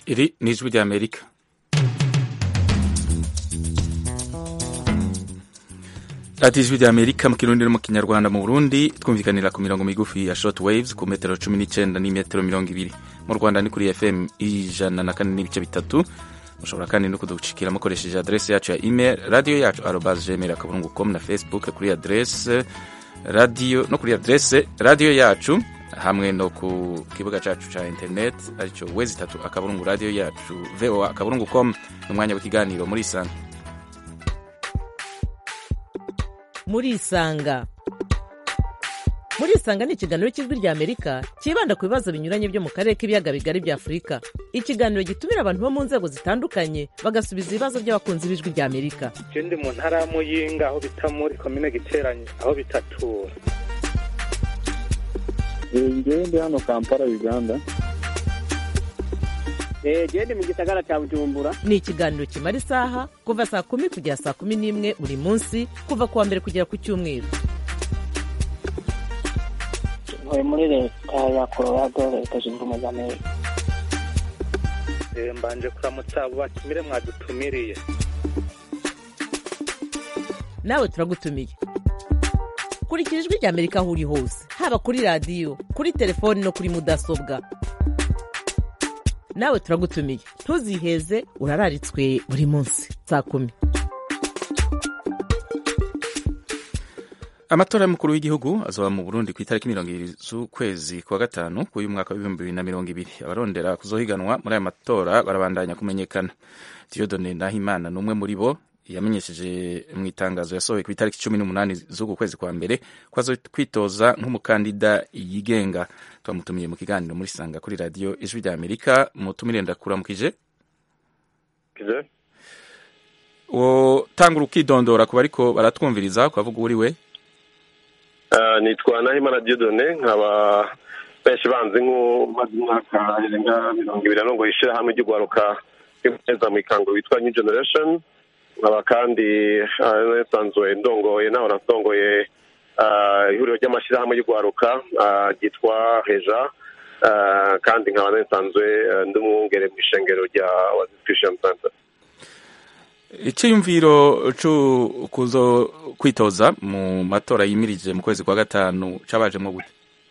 Iri ni ijwi ry'Amerika radiyo ijwi ry'Amerika mu kirundi no mu kinyarwanda mu Burundi twumvikanira ku mirongo migufi ya short waves ku metero cumi n'icyenda n'imetero mirongo ibiri mu Rwanda ni kuri FM ijana na kane n'ibice bitatu mushobora kandi no kuducikira mukoresheje adresse yacu ya email radio yacu arobas gmail akaburungu com na facebook kuri adresse radio no kuri adresse radio yacu hamwe no ku kibuga cacu ca internet arico wezi itatu akaburungu radio yacu voa akaburungu com n'umwanya w'ikiganiro muri isanga muri isanga muri isanga ni ikiganiro cy'ijwi rya amerika cyibanda ku bibazo binyuranye byo mu karere k'ibiyaga bigari bya afurika ikiganiro gitumira abantu bo mu nzego zitandukanye bagasubiza ibibazo by'abakunzi b'ijwi rya amerika je ndi mu ntara ya muyinga aho bita muri komine giteranye aho bitatura ngewe ndi hano kampala uganda gende mu gisagara cya bujumbura ni ikiganiro kimara isaha kuva saa kumi kugera saa kumi n'imwe buri munsi kuva ku wa mbere kugera ku cyumweru ntuye muri leta ya colorado leta zunze ubumwe za amerika Eh, mbanje kuramutsa abo batumire mwadutumiriye nawe turagutumiye kurikira ijwi rya amerika aho uri hose haba kuri radiyo kuri telefoni no kuri mudasobwa nawe turagutumiye ntuziheze urararitswe buri munsi saa kumi amatora y'umukuru w'igihugu azoba mu burundi ku itariki mirongo ibiri z'ukwezi kwa gatanu k'uyu mwaka w'ibihumbi bibiri na mirongo ibiri abarondera kuzohiganwa muri aya matora barabandanya kumenyekana diodone nahimana ni umwe muri bo yamenyesheje mu itangazo yasohoye ku itariki cumi n'umunani z'uku kwezi kwa mbere ko azo kwitoza nk'umukandida yigenga twamutumiye mu kiganiro muri sanga kuri radiyo ijwi rya amerika mutumire ndakuramukije Kize? wotangura ukidondora ku bariko baratwumviriza ukavuga uri we Ah, nitwa Nahimana Dieudonné nkaba benshi banzi nk'umaze umwaka irenga mirongo ibiri arongoye ishirahamwe ry'ugwaruka rw'imeza mu ikango witwa New Generation nkaba kandi ah, nsanzwe ndongoye naho nasongoye ah, ihuriro ry'amashirahamwe y'ugwaruka ah, ryitwa Reja Ah, kandi nkaba nsanzwe eh, ndi umwungere mu ishengero rya Oasis Christian Center iciyumviro co kuzo kwitoza mu matora yimirije mu kwezi kwa gatanu cabajemwo gute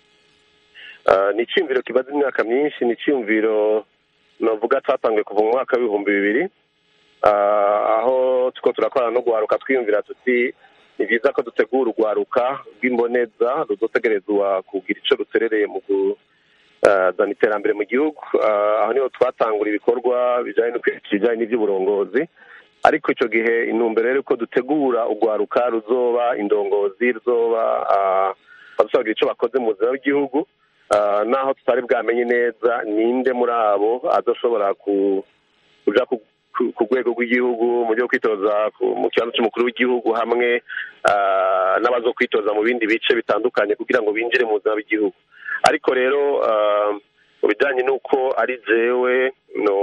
Ah, ni icyumviro kimaze imyaka myinshi ni icyumviro navuga cyatangiye kuva mu mwaka w'ibihumbi bibiri Ah, aho tuko turakorana no guharuka twiyumvira tuti ni byiza ko dutegura urwaruka rw'imboneza ruzotegerezwa kugira ico ruterereye mu kuzana iterambere mu gihugu Ah, aho niho twatangura ibikorwa bijanye no kwigisha ibijanye n'ivy'uburongozi ariko ico gihe intumbero rero ko dutegura urwaruka ruzoba indongozi ruzoba ah, bazogira ico bakoze mu buzima bw'igihugu Ah, naho tutari bwamenye neza ninde muri abo azoshobora ku kuja ku ku- ku rwego rw'igihugu mu byo kwitoza ku- mu kibanza cy'umukuru w'igihugu hamwe ah, n'abazokwitoza mu bindi bice bitandukanye kugira ngo binjire mu buzima bw'igihugu ariko rero ah, mu bijyanye n'uko ari jewe no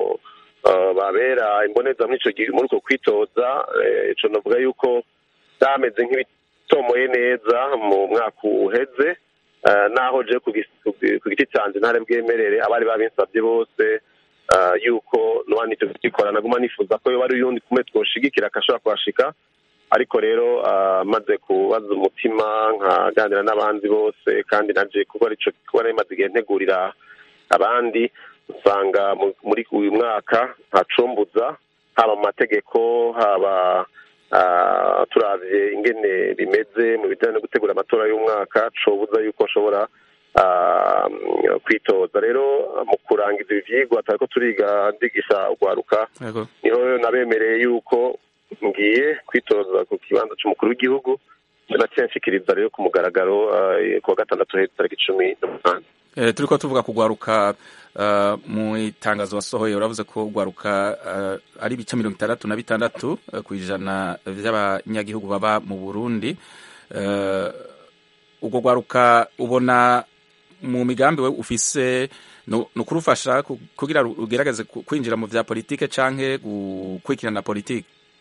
ah, babera imboneza muri ico gihe muri uko kwitoza eh, ico navuga yuko byameze nk'ibitomoye neza mu mwaka uheze Eh, naho je ku gis- ku gi- ku giti canje ntare bwemerere abari babinsabye bose eh, yuko nwanite kugikora naguma nifuza ko yoba ari uyundi kumwe twoshigikira akashobora kuhashika ariko rero ah, maze kubaza umutima nkaganira n'abandi bose kandi naje kuba arico kuba nari maze igihe ntegurira abandi usanga mu- muri uyu mwaka ntacumbuza haba mu mategeko haba ah, turavye ingene bimeze mu bijanye no gutegura amatora y'umwaka cobuza yuko nshobora ah, kwitoza rero mu kurangiza ibi vyigwa turiko turiga ndigisha urwaruka Yego. niho nabemereye yuko ngiye kwitoza ku kibanza c'umukuru w'igihugu naciye nshikiriza rero ku mugaragaro ah, ku wa gatandatu heza tariki cumi n'umunani Eh, turiko tuvuga kugwaruka uh, mu itangazo wasohoye uravuze ko gwaruka uh, ari ibice mirongo itandatu na bitandatu uh, ku ijana vy'abanyagihugu baba mu Burundi uh, ubwo gwaruka ubona mu migambi we ufise ni ukurufasha ku- kugira ru- rugerageze ku- kwinjira mu vya politike canke gukurikirana politike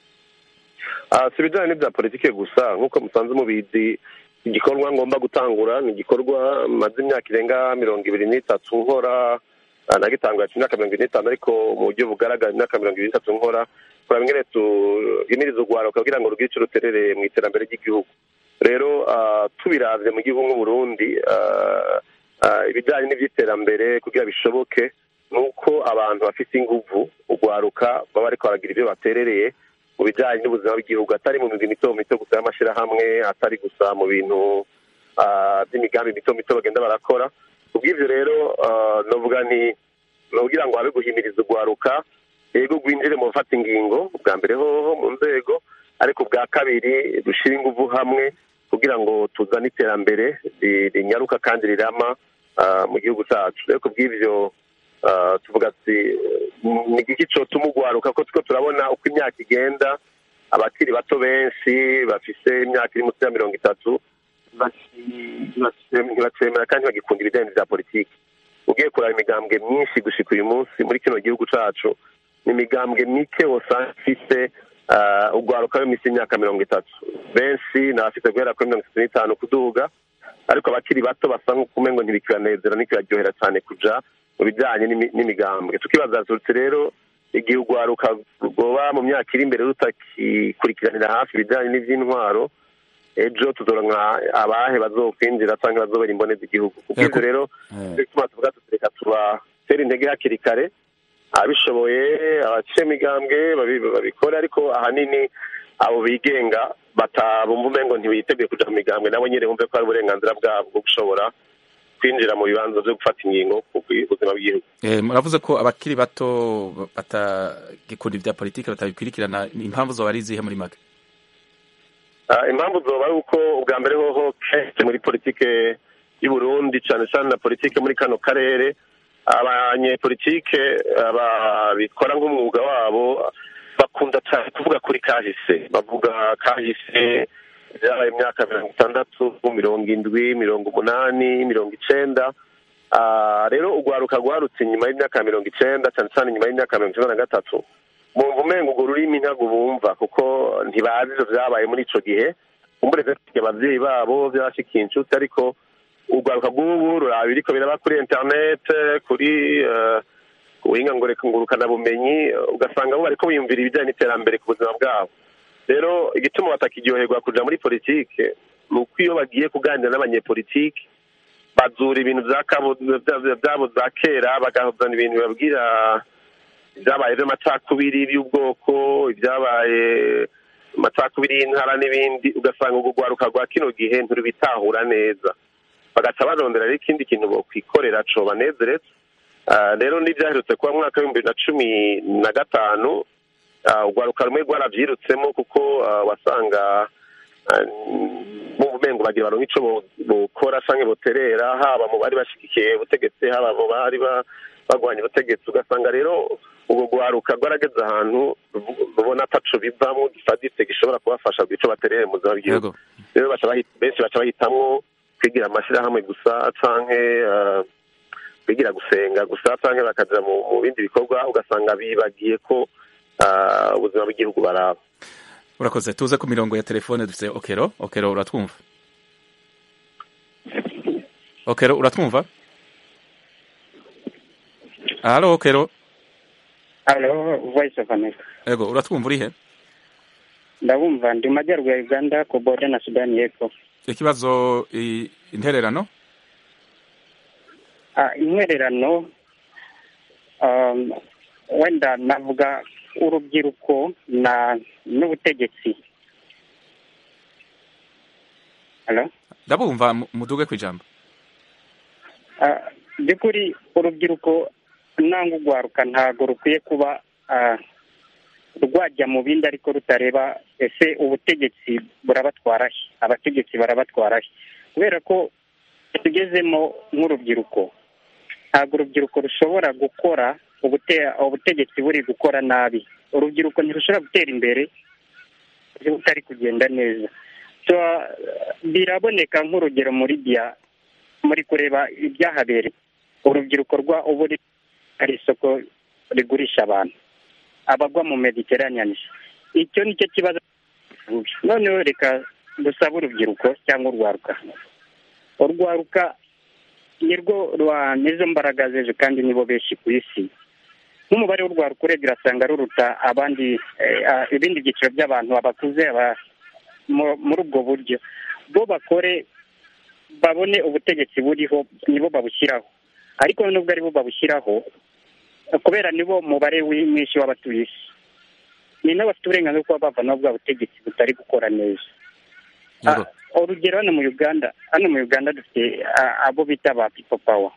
Ah, si ibijyanye n'ibya politike gusa nk'uko musanze mubizi igikorwa ngomba gutangura ni igikorwa maze imyaka irenga mirongo ibiri n'itatu nkora Ah, nagitangura ati imyaka mirongo ine n'itanu ariko mu buryo bugaragara imyaka mirongo ibiri n'itatu nkora kuraba ingene tuhimiriza urwaruka kugira ngo rugire ico ruterere mu iterambere ry'igihugu rero ah, tubiravye mu gihugu nk'uburundi ah, ah, ibijanye n'ivy'iterambere kugira bishoboke ni uko abantu bafite inguvu urwaruka baba bariko baragira ivyo baterereye mu bijanye n'ubuzima bw'igihugu atari mu migwi mito mito gusa y'amashirahamwe atari gusa mu bintu ah, by'imigambi mito mito bagenda barakora kubw'ivyo rero ah, novuga ni nokugira ngo habe guhimiriza urwaruka yego rwinjire mu gufata ingingo bwa mbere hoho mu nzego ariko bwa kabiri dushyire inguvu hamwe kugira ngo tuzane iterambere ri- rinyaruka kandi rirama ah, mu gihugu cyacu rero kubw'ivyo ah, tuvuga ati ni igiki cotuma urwaruka ko turiko turabona uko imyaka igenda abakiri bato benshi bafise imyaka iri munsi ya mirongo itatu ntibacemera kandi bagikunda ibijyanye bya politiki ugiye kuraba imigambwe myinshi gushika uyu munsi muri kino gihugu cacu ni imigambwe mike wosanga ifise ah, urwaruka rw'iminsi y'imyaka mirongo itatu benshi ni abafite guhera kuri mirongo itatu n'itanu kuduga ariko abakiri bato basa nk'ukumengo ntibikibanezera ntikibaryohera cyane kuja mu bijyanye n'imi- n'imigambwe tukibaza tuti rero igihe urwaruka rwoba mu myaka iri imbere rutakikurikiranira hafi ibijyanye n'ivy'intwaro ejo tuzoronka abahe bazokwinjira cyangwa bazobera imboneza igihugu kubw'ivyo Yego. rero Eh. bituma tuvuga tuti reka tubatera intege hakiri kare abishoboye abaciye imigambwe babi- babikore ariko ahanini abo bigenga batabumva umengo ntibiteguye kuja mu migambwe nabo nyene bumve ko ari uburenganzira bwabo bwo gushobora kwinjira mu bibanza vyo gufata ingingo ku buzima bw'igihugu Eh, muravuze ko abakiri bato batagikunda ibya politiki batabikurikirana impamvu zoba ari izihe muri make Ah, impamvu zoba ari uko ubwa mbere hoho kenshi muri politike y'u Burundi cyane cyane na politike muri kano karere abanyepolitike babikora nk'umwuga wabo bakunda cyane kuvuga kuri kahise bavuga kahise byabaye imyaka mirongo itandatu mirongo indwi mirongo umunani mirongo icenda Ah, rero urwaruka rwarutse inyuma y'imyaka mirongo icenda cyane cyane inyuma y'imyaka mirongo icenda na gatatu bumva umengo urwo rurimi ntabwo bumva kuko ntibazi ivyo vyabaye muri ico gihe umureze abavyeyi babo vyashikiye inshuti ariko urwaruka rw'ubu ruraba biriko biraba kuri internet kuri eh, ku buhinga ngurukana bumenyi ugasanga bo bariko biyumvira ibijanye n'iterambere ku buzima bwabo rero igituma batakiryoherwa kuja muri politike ni uko iyo bagiye kuganira n'abanyepolitike bazura ibintu vya kabo- vya- vyabo za kera bagahuzana ibintu babwira ibyabaye by'amacakubiri by'ubwoko ibyabaye amacakubiri y'intara n'ibindi ugasanga urwo rwaruka rwa kino gihe ntirubitahura neza bagaca barondera rero ikindi kintu bokwikorera co banezeretse Ah, rero n'ibyaherutse kuba mu mwaka w'ibihumbi bibiri na cumi na gatanu ah, urwaruka rumwe rwaravyirutsemo kuko ah, wasanga mu bumengo bagira baronka ico bo- bokora canke boterera haba mu bari bashigikiye ubutegetsi haba mu bari ba- bagwanya ubutegetsi ugasanga rero ubwo rwaruka rwarageze ahantu ruvu- rubona ataco bivamwo gifaditse gishobora kubafasha kugira ico baterere mu buzima bw'igihugu yego rero baca bahi- benshi baca bahitamwo kwigira amashirahamwe gusa canke eh, kwigira gusenga gusa canke bakaja mu mu bindi bikorwa ugasanga bibagiye ko ah, ubuzima bw'igihugu baraba urakoze tuze ku mirongo ya telefone dufite okero okero uratwumva okero uratwumva halo okero Halo, Voice of America. yego uratwumva urihe Ndabumva ndi mu majyaruguru ya Uganda ku boda na Sudani y'Epfo. ikibazo i- intererano Ah, intwererano um, wenda navuga urubyiruko na n'ubutegetsi. Halo? ndabumva mu- muduge ku ijambo Ah, by'ukuri urubyiruko nangwa urwaruka ntabwo rukwiye kuba ah, rwajya mu bindi ariko rutareba ese ubutegetsi burabatwara he abategetsi barabatwara he kubera ko tugezemo nk'urubyiruko ntabwo urubyiruko rushobora gukora ubute- ubutegetsi buri gukora nabi urubyiruko ntirushobora gutera imbere butari kugenda neza So, ah, biraboneka nk'urugero muri bya muri kureba ibyahabereye urubyiruko rwa ubu ri- ari isoko rigurisha abantu abagwa mu mediterranean icyo ni cyo kibazo noneho reka dusabe urubyiruko cyangwa urwaruka urwaruka nirwo rwa nizo mbaraga z'ejo kandi nibo benshi ku isi nk'umubare w'urwaruka urebye urasanga ruruta abandi eh, ah, ibindi byiciro by'abantu abakuze aba- mu- muri ubwo buryo bo bakore babone ubutegetsi buriho nibo babushyiraho ariko nubwo aribo babushyiraho kubera nibo mubare wi- mwinshi w'abatuye isi ni nabo bafite uburenganzira bwo kuba bavanaho bwa butegetsi butari gukora neza Yego. Ah, urugero hano mu uganda hano mu uganda dufite ah, abo bita ba pipo pawa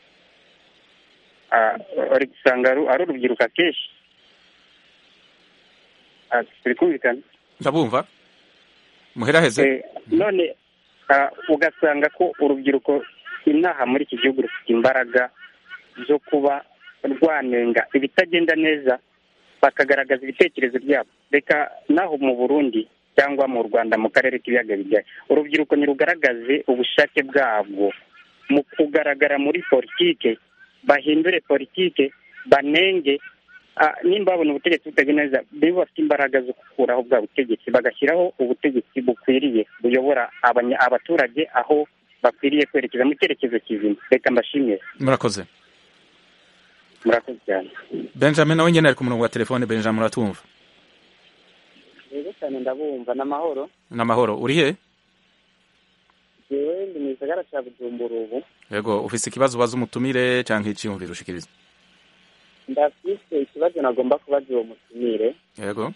uri gusanga ari ari urubyiruko akenshi Ah, turi kumvikana ndabumva muheraheze Eh, none ah, ugasanga ko urubyiruko inaha muri iki gihugu rufite imbaraga zo kuba rwanenga ibitagenda neza bakagaragaza ibitekerezo byabo reka naho mu burundi cyangwa mu rwanda mu karere k'ibiyaga bigari urubyiruko nirugaragaze ubushake bwabwo mu kugaragara muri politike bahindure politike banenge ah, nimba babona ubutegetsi butagenda neza bibe bafite imbaraga zo gukuraho bwa butegetsi bagashyiraho ubutegetsi bukwiriye buyobora abanya- abaturage aho bakwiriye kwerekeza mu cyerekezo kizima reka mbashimire murakoze murakoze cyane benjamin nawe nyine ari ku murongo wa telefone benjamin uratumva rero cyane ndabumva n'amahoro n'amahoro uri he jewe ndi mu gisagara cya bujumbura ubu yego ufise ikibazo ubaza umutumire cyangwa icyiyumviro ushikiriza ndafise ikibazo nagomba kubaza uwo mutumire yego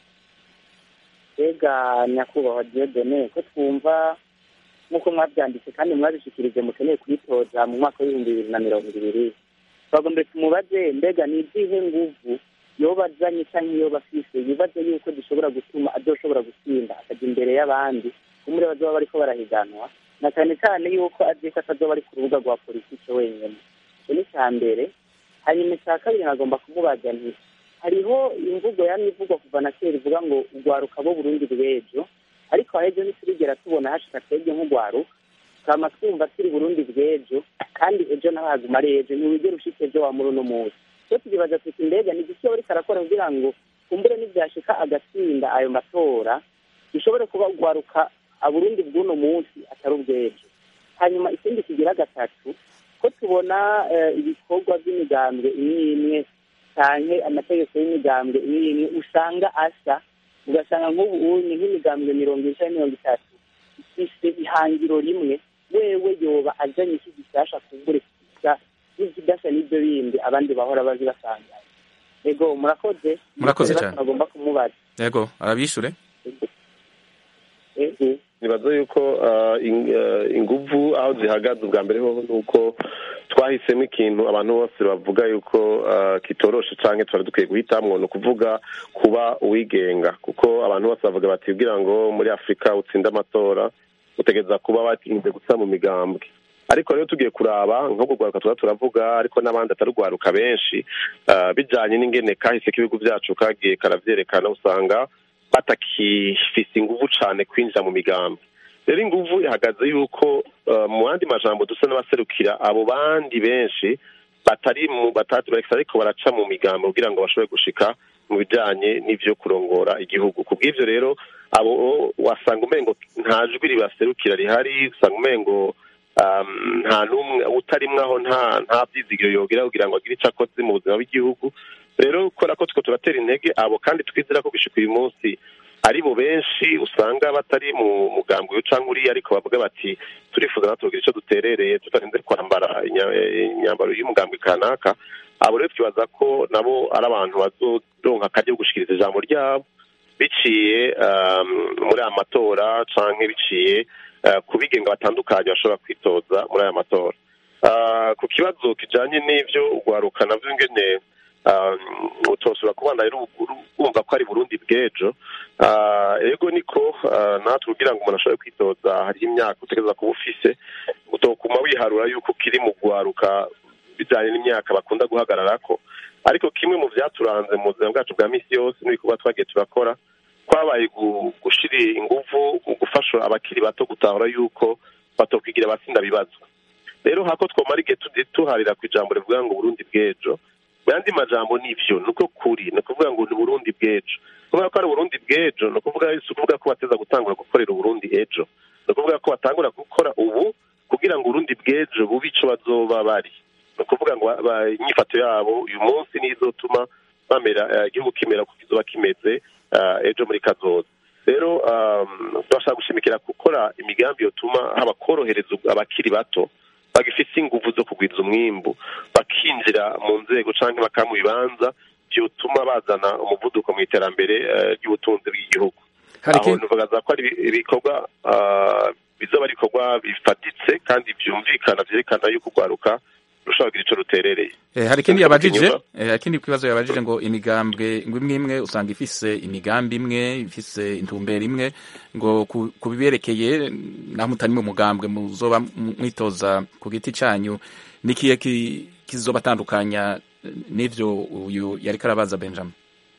mbega nyakubahwa diodone ko twumva nk'uko mwabyanditse kandi mwabishikirije mukeneye kuyitoza mu mwaka w'ibihumbi bibiri na mirongo ibiri twagombe tumubaze mbega ni izihe nguvu yoba azanye cyangwa yoba afise yibaze yuko dushobora gutuma adoshobora gutsinda akajya imbere y'abandi kumure bazoba bariko barahiganwa na cyane cyane yuko azi ko atazoba ari ku rubuga rwa politike wenyine icyo ni icya mbere hanyuma icya kabiri nagomba kumubaza nti hariho imvugo yamye ivugwa kuva na kera ivuga ngo urwaruka bo burundi bw'ejo ariko ahejo ntiturigera tubona hashika twebwe nk'urwaruka twama twumva turi burundi bw'ejo kandi ejo naho haguma ari ejo ntiwigera ushika ejo wa muri uno munsi so tukibaza tuti mbega ni igiki bariko arakora kugira ngo kumbure nibyashika agatsinda ayo matora bishobore kuba urwaruka aburundi bw'uno munsi atari ubw'ejo hanyuma ikindi kigira gatatu ko tubona eh, ibikorwa by'imigambwe imwe imwe canke amategeko y'imigambwe imwe imwe usanga asa ugasanga nk'ubu unye nk'imigambwe mirongo ine canke mirongo itatu ifise ihangiro rimwe wewe yoba azanye iki gishasha kumbure kisa n'ikidasa n'ibyo bindi abandi bahora bazi basangaye ego murakoze Murakoze Ibibazo cyane. nagomba kumubaza yego arabishure ego nibaza yuko ah, in- ah, inguvu aho zihagaze ubwa mbere hoho ni uko twahisemo ikintu abantu bose bavuga yuko ah, kitoroshe canke twari dukwiye guhitamwo ni ukuvuga kuba uwigenga kuko abantu bose bavuga bati kugira ngo muri afurika utsinde amatora utegereza kuba batinze gusa mu migambwe ariko rero tugiye kuraba nko kugwaruka tuba turavuga ariko n'abandi atari ugwaruka benshi ah, bijanye n'ingene kahise k'ibihugu byacu kagiye karavyerekana usanga batakifise inguvu cane kwinjira mu migambi rero inguvu ihagaze yuko uh, mu yandi majambo dusa n'abaserukira abo bandi benshi batari mu batatu bareka ariko baraca mu migambo kugira ngo bashobore gushika mu bijanye n'ivyo kurongora igihugu ku bw'ivyo rero abo wasanga umengo nta jwi ribaserukira rihari usanga umengo um, nta n'umwe utarimwe aho nta nta vyizigiro yogira kugira ngo agire ico akoze mu buzima bw'igihugu rero kubera ko two turatera intege abo kandi twizera ko gushika uyu munsi ari bo benshi usanga batari mu mugambi uyu canke uriya ariko bavuga bati turifuza natwe kugira ico duterereye tutarinze kwambara inya- eh, imyambaro y'umugambi kanaka abo rero twibaza ko nabo ari abantu bazoronka akaryo ko gushikiriza ijambo ryabo biciye um, muri aya matora canke biciye uh, ku bigenga batandukanye bashobora kwitoza muri aya matora Ah, ku kibazo kijanye n'ivyo ugwaruka navyo ngene um, utosura kubana rero wumva ko ari burundi bw'ejo Ah, ego niko ah, natwe kugira ngo umuntu ashobore kwitoza hariho imyaka utegereza kuba ufise utokuma wiharura yuko ukiri mu gwaruka bijanye n'imyaka bakunda guhagararako ariko kimwe mu vyaturanze mu buzima bwacu bwa misi yose n'ibikorwa twagiye turakora kwabaye gu- gushira inguvu mu gufasha abakiri bato gutahura yuko batokwigira abatsinda bibazwa rero hako twomara igihe tu- tuharira ku ijambo rivuga ngo burundi bw'ejo mu yandi majambo nivyo niko kuri ni ukuvuga ngo ni burundi bw'ejo kuvuga ko ari uburundi bw'ejo ni ukuvuga si ukuvuga ko bateza gutangura gukorera uburundi ejo ni ukuvuga ko batangura gukora ubu kugira ngo urundi bw'ejo bube ico bazoba bari ni ukuvuga ngo ba- inyifato yabo uyu munsi niyo izotuma bamera eh, igihugu kimera kuko kizoba kimeze eh, ejo muri kazoza rero um, turashaka gushimikira gukora imigambi yotuma haba korohereza abakiri bato bagifite inguvu zo kugwiza umwimbu bakinjira mu nzego canke bakaba mu bibanza vyotuma bazana umuvuduko mu iterambere eh, ry'ubutunzi bw'igihugu hari aho ikindi nuvugaza ko ari ibi- ibikorwa ah, bizoba ari ibikorwa bifatitse kandi vyumvikana vyerekana yuko urwaruka rushobora kugira ico ruterereye Eh, hari ikindi Ariko yabajije inyuma- eh, hari ikindi kibazo yabajije ngo imigambwe ngo imwe imwe usanga ifise imigambi imwe ifise intumbero imwe ngo ku- ku biberekeye naho mutari mu mugambwe muzoba m- mwitoza ku giti canyu nikiye ki- kizobatandukanya eh, n'ivyo uyu yariko arabaza benjamin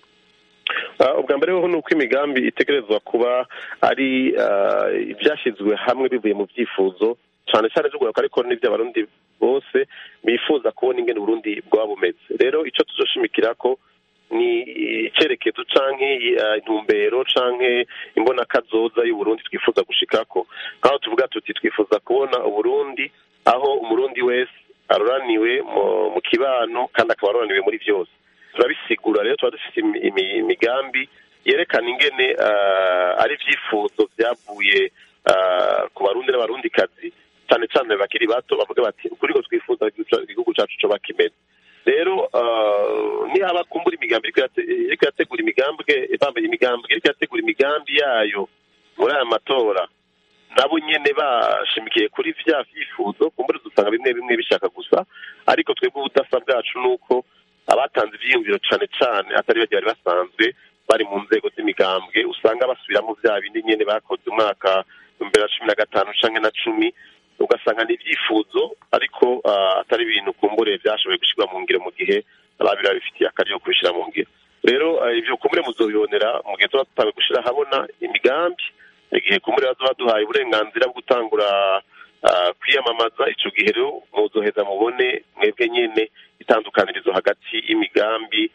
Ah, ubwa mbere ho ni uko imigambi itegerezwa kuba ari ah, ibyashyizwe hamwe bivuye mu byifuzo cyane cyane by'urwaruka ariko n'iby'abarundi bose bifuza kubona ingene uburundi bwaba bumeze rero icyo tuzoshimikira ko ni icyerekezo canke ah, intumbero canke imbonakazoza y'uburundi twifuza gushikako nk'aho tuvuga tuti twifuza kubona uburundi aho umurundi wese aroraniwe mu- mu kibano kandi akaba aroraniwe muri byose turabisigura rero tuba dufite imi- imi- imigambi yerekana ingene ah, ari ibyifuzo byavuye ah, ku barundi n'abarundikazi cyane cyane bakiri bato bavuga bati ukuri ko twifuza igihugu- igihugu cyacu coba kimeze rero ah, nihaba kumbura imigambi iriko irate- iriko irategura imigambwe bambaye imigambi iriko irategura imigambi yayo muri aya matora nabo nyene bashimikiye kuri vya vyifuzo kumbura dusanga bimwe bimwe bishaka gusa ariko twebwe ubudasa bwacu ni uko abatanze ivyiyumviro cane cane atari bagiye bari basanzwe bari mu nzego z'imigambwe usanga basubiramo vya bindi nyene bakoze umwaka imbere ya cumi na gatanu canke na cumi ugasanga ni ivyifuzo ariko ah, atari ibintu kumbure vyashoboye gushirwa mu ngiro mu gihe ababiri babifitiye akari yo kubishira mu ngiro rero ah, ivyo kumbure muzobibonera mu gihe tuba tutawe gushira habona imigambi igihe kumbure bazoba baduhaye uburenganzira bwo gutangura ah, kwiyamamaza ico gihe rero muzoheza mubone mwebwe nyene itandukanirizo hagati y'imigambi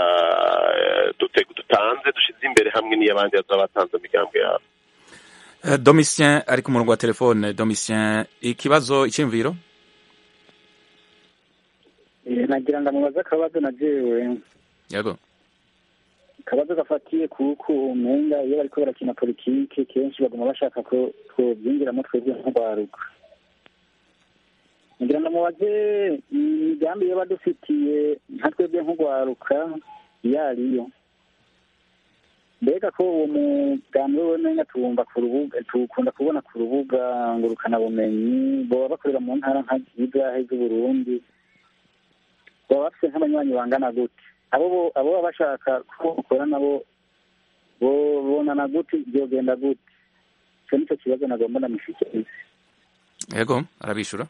ah, dute- dutanze dushize imbere hamwe n'iy'abandi bazoba batanze imigambi yabo Eh, domitien ari ku murongo wa telefone domitien ikibazo iciyumviro Eh, nagira ngo amubaze akabazo na jewe yego akabazo gafatiye kuko umenga iyo bariko barakina politike kenshi baguma bashaka ko twobyinjiramo twebwe nk'urwaruka nagira ngo amubaze imigambi yoba dufitiye nka twebwe nk'urwaruka iyo ariyo mbega ko uwo mugambi we menga tuwumva ku rubuga tuwukunda kubona ku rubuga ngurukanabumenyi boba bakorera mu ntara nka zigahe z'uburundi baba bafite nk'abanywanyi bangana gute abo bo- abo baba bashaka ko bakora nabo bo- bonana gute byogenda gute icyo nicyo kibazo nagomba ndamushikiriza yego arabishura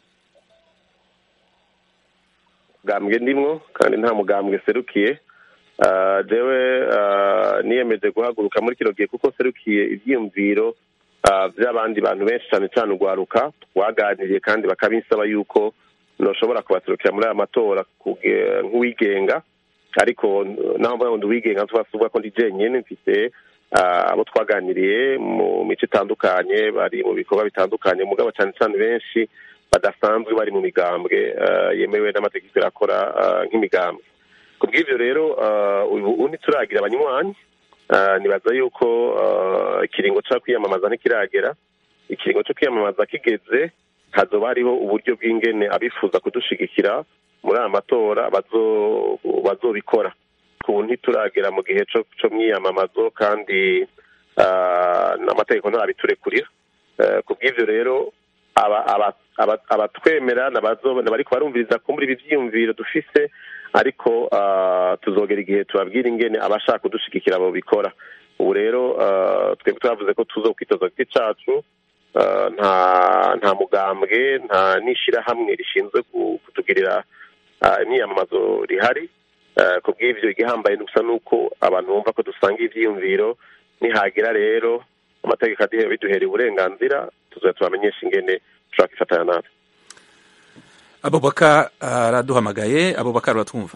mugambwe ndimwo kandi nta mugambwe serukiye Ah, jewe ah, niyemeje guhaguruka muri kino gihe kuko serukiye ivyiyumviro ah, vy'abandi bantu benshi cane cane urwaruka twaganiriye kandi bakabinsaba yuko noshobora kubaserukira muri aya matora kuge- nk'uwigenga ariko naho mvuga ngo ndi uwigenga ntitwasuvuga ko ndi jenyene mfite ah, abo twaganiriye mu mico itandukanye bari mu bikorwa bitandukanye mugabo cane cane benshi badasanzwe bari mu migambwe ah, yemewe n'amategeko irakora ah, nk'imigambwe ku bw'ibyo rero ah, ubu ubu ntituragira abanywanyi Ah, nibaza yuko ah, ikiringo cyo kwiyamamaza ntikiragera ikiringo cyo kwiyamamaza kigeze hazoba hariho uburyo bw'ingene abifuza kudushigikira muri aya matora bazo- bazobikora ku ntituragera mu gihe cyo cyo mwiyamamazo kandi ah, n'amategeko ntarabiturekurira Eh, ku bw'ibyo rero aba- aba- aba- abatwemera n'abazo- n'abariko barumviriza kumbura ibi vyiyumviro dufise ariko ah, tuzogera igihe tubabwira ingene abashaka kudushigikira abo bikora ubu rero ah, twebwe twavuze ko tuzokwitoza ku giti cacu ah, nta nta mugambwe nta n'ishirahamwe rishinzwe ku- kutugirira ah, imyiyamamazo rihari Eh, ku bw'ivyo igihambaye gusa nuko abantu bumva ko dusanga ivyiyumviro nihagira rero amategeko aduhe biduhereye uburenganzira tuzoya tubamenyesha ingene dushobora kwifatanya natwe abubaka araduhamagaye abubakar uratwumva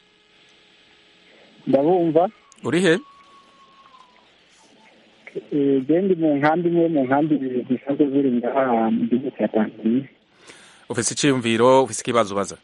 ndabumva uri he Eh, je ndi mu nkambi imwe mu nkambi zisanzwe ziri ngaha mu gihugu cya tanzania ufise iciyumviro ufise ikibazo ubaza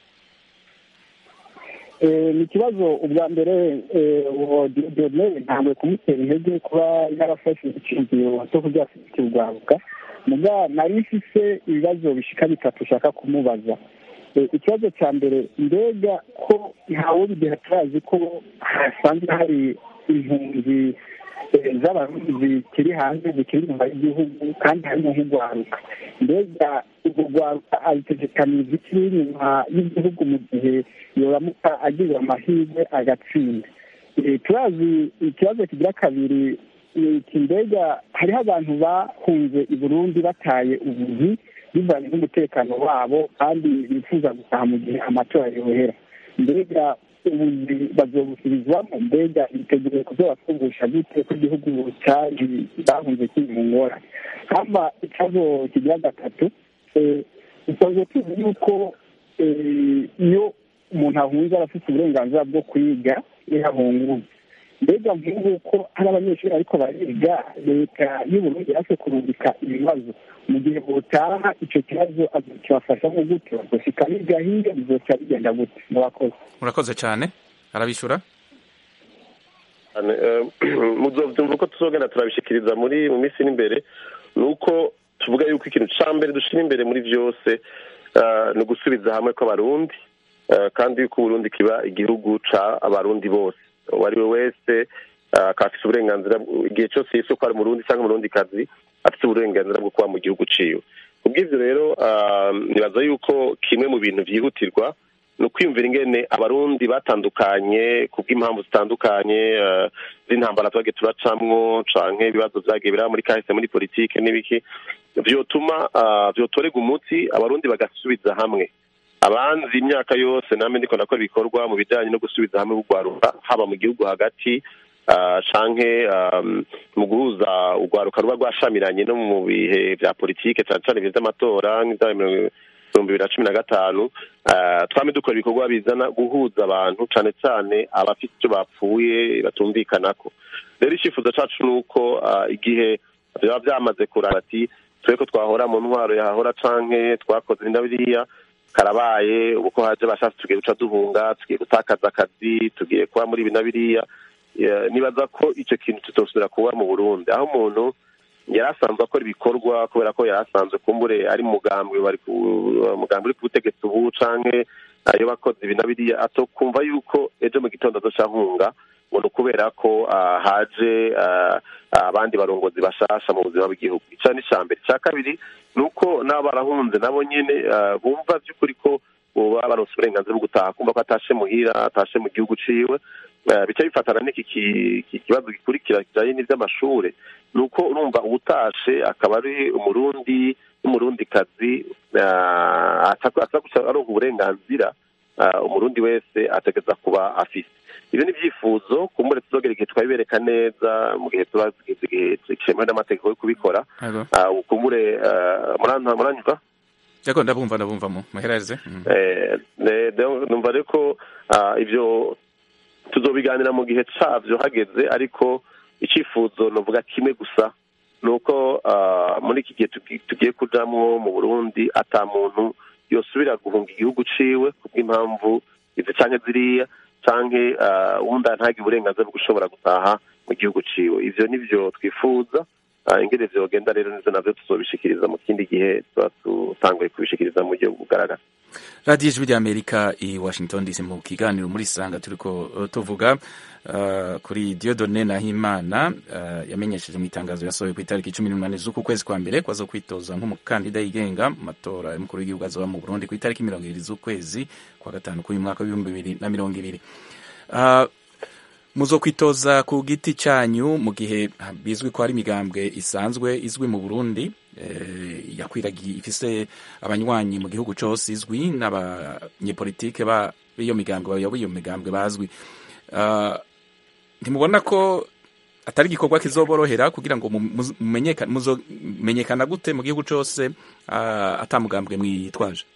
ni ikibazo ubwa mbere uwo diyodone ntabwo kumutera intege kuba yarafashe icyumviro cyo kurya kirwaruka muga nari mfise ibibazo bishika bitatu ushaka kumubaza ikibazo cya mbere mbega ko ntawe bideha turazi ko hasanzwe hari impunzi z'abarundi zikiri hanze zikiri inyuma y'igihugu kandi harimo nk'urwaruka mbega urwo rwaruka abitegekaniza ikiri inyuma y'igihugu mu gihe yoramuka agize amahirwe agatsinda turazi ikibazo kigira kabiri iki mbega hariho abantu bahunze i burundi bataye ubuzi bivanye n'umutekano wabo kandi bifuza gutaha mu gihe amatora yohera mbega ubuzi bazobusubirizwamo mbega biteguye kuzobafungusha gute ko igihugu cyari bahunze kiri mu ngora hama ikibazo kigira gatatu dusanzwe tuzi yuko iyo umuntu ahunze aba afite uburenganzira bwo kwiga iyo yahunguye mbega nk'ubu ko hari abanyeshuri ariko bariga leta y'uburundi yaje kurungika ibibazo mu gihe butaha icyo kibazo kibafasha nko gute bazoshika biga hirya bizoca bigenda gute murakoze murakoze cyane arabishyura muzovyumva uko tuzogenda turabishikiriza muri mu minsi n'imbere ni uko tuvuga yuko ikintu ca mbere dushira imbere muri vyose ni ugusubiza hamwe kw'abarundi kandi yuko uburundi kiba igihugu ca abarundi bose uwo ari we wese akaba afite uburenganzira igihe cyose yise ko ari umurundi cyangwa umurundikazi afite uburenganzira bwo kuba mu gihugu ciwe kubw'ivyo rero nibaza yuko kimwe mu bintu vyihutirwa ni ukwiyumvira ingene abarundi batandukanye kubw'impamvu zitandukanye z'intambara twagiye turacamwo canke ibibazo vyagiye biraba muri kahise muri politike n'ibiki vyotuma vyotorega umuti abarundi bagasubiza hamwe abanzi imyaka yose namwe ndiko ndakora ibikorwa mu bijanye no gusubiza hamwe urwaruka haba mu gihugu hagati canke mu guhuza urwaruka ruba rwashamiranye no mu bihe vya politike cane cane ibihe vy'amatora nk'ivya ibihumbi bibiri na cumi na gatanu twame dukora ibikorwa bizana guhuza abantu cane cane abafite ivyo bapfuye batumvikanako rero icyifuzo cacu ni uko igihe biba vyamaze kuraba ati twe ko twahora mu ntwaro yahahora canke twakoze inda biriya karabaye ubu ko haje bashatse tugiye guca duhunga tugiye gutakaza akazi tugiye kuba muri ibi na biriya nibaza ko icyo kintu tutosubira kuba mu burundi aho umuntu yari asanzwe akora ibikorwa kubera ko yari asanzwe kumbure ari mugambwe bari mugambwe uri ku butegetsi ubu canke ayo bakoze ibi na biriya atokumva yuko ejo mu gitondo azoca nkunga ngo ni ukubera ko haje abandi barongozi bashasha mu buzima bw'igihugu ica ni ica mbere icya kabiri ni uko n'abo barahunze nabo nyene bumva by'ukuri ko boba baronse uburenganzira bwo gutaha kumva ko atashe muhira atashe mu gihugu ciwe bica bifatana n'iki kibazo gikurikira kijanye n'ivy'amashure ni uko urumva uwutashe akaba ari umurundi n'umurundikazi aza gusa aronka uburenganzira umurundi wese ategeza kuba afise ibyo ni ibyifuzo kumbure tuzogera igihe twabibereka neza mu gihe tuba igihe cyemewe n'amategeko yo kubikora kumbure muranyumva yego ndabumva ndabumva mu muhereze numva rero ko ibyo tuzobiganira mu gihe cabyo hageze ariko icyifuzo novuga kimwe gusa ni uko muri iki gihe tugiye kujamwo mu burundi ata muntu yosubira guhunga igihugu ciwe kubw'impamvu izi canke ziriya canke uwundi ntagire uburenganzira bwo gushobora gutaha mu gihugu ciwe ivyo nivyo twifuza ingene vyogenda rero nizo navyo tuzobishikiriza mu kindi gihe tuba tutanguye kubishikiriza mu buryo bugaragara radiyo ijwi ry'amerika i washington dc mu kiganiro muri sanga turiko tuvuga uh, kuri diodone nahimana uh, yamenyesheje mu itangazo yasohoye ku itariki cumi n'umunani z'uku kwezi kwa mbere kwaza kwitoza nk'umukandida yigenga mu matora y'umukuru w'igihugu azoba mu burundi ku itariki mirongo ibiri z'ukwezi kwa gatanu k'uyu mwaka w'ibihumbi bibiri na mirongo ibiri uh, muzo kwitoza ku giti cyanyu mu gihe bizwi ko hari imigambwe isanzwe izwi mu burundi yakwiragiye ifise abanywanyi mu gihugu cyose izwi n'abanyepolitike b'iyo migambwe bayoboye iyo migambwe bazwi ntimubona ko atari igikorwa kizoborohera kugira ngo mumenyekana gute mu gihugu cyose atamugambwe mwitwaje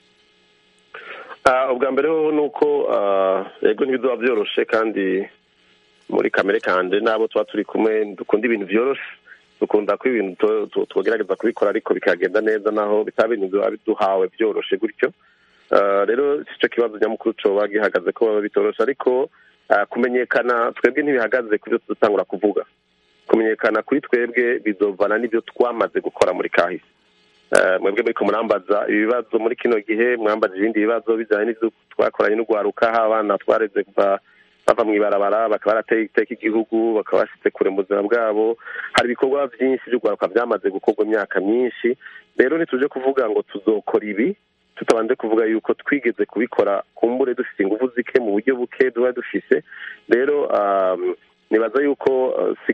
ubwa mbere ho ni uko yego ntibizoba byoroshe kandi muri kamere kanje n'abo tuba turi kumwe dukunda ibintu byoroshe dukunda ko ibintu tugerageza kubikora ariko bikagenda neza naho bitaba ibintu biba biduhawe byoroshe gutyo rero si cyo kibazo nyamukuru coba gihagaze ko baba bitoroshe ariko kumenyekana twebwe ntibihagaze ku byo dutangura kuvuga kumenyekana kuri twebwe bizovana n'ibyo twamaze gukora muri kahise mwebwe muri murambaza ibibazo muri kino gihe mwambaza ibindi bibazo bijyanye n'ibyo twakoranye n'urwaruka aho abana twareze kuva bava mu ibarabara bakaba barateye iteka igihugu bakaba bashyize kure mu buzima bwabo hari ibikorwa byinshi by'urwaruka byamaze gukorwa imyaka myinshi rero ntituje kuvuga ngo tuzokora ibi tutabanje kuvuga yuko twigeze kubikora kumbure dufite ingufu zike mu buryo buke duba dufise rero nibaza yuko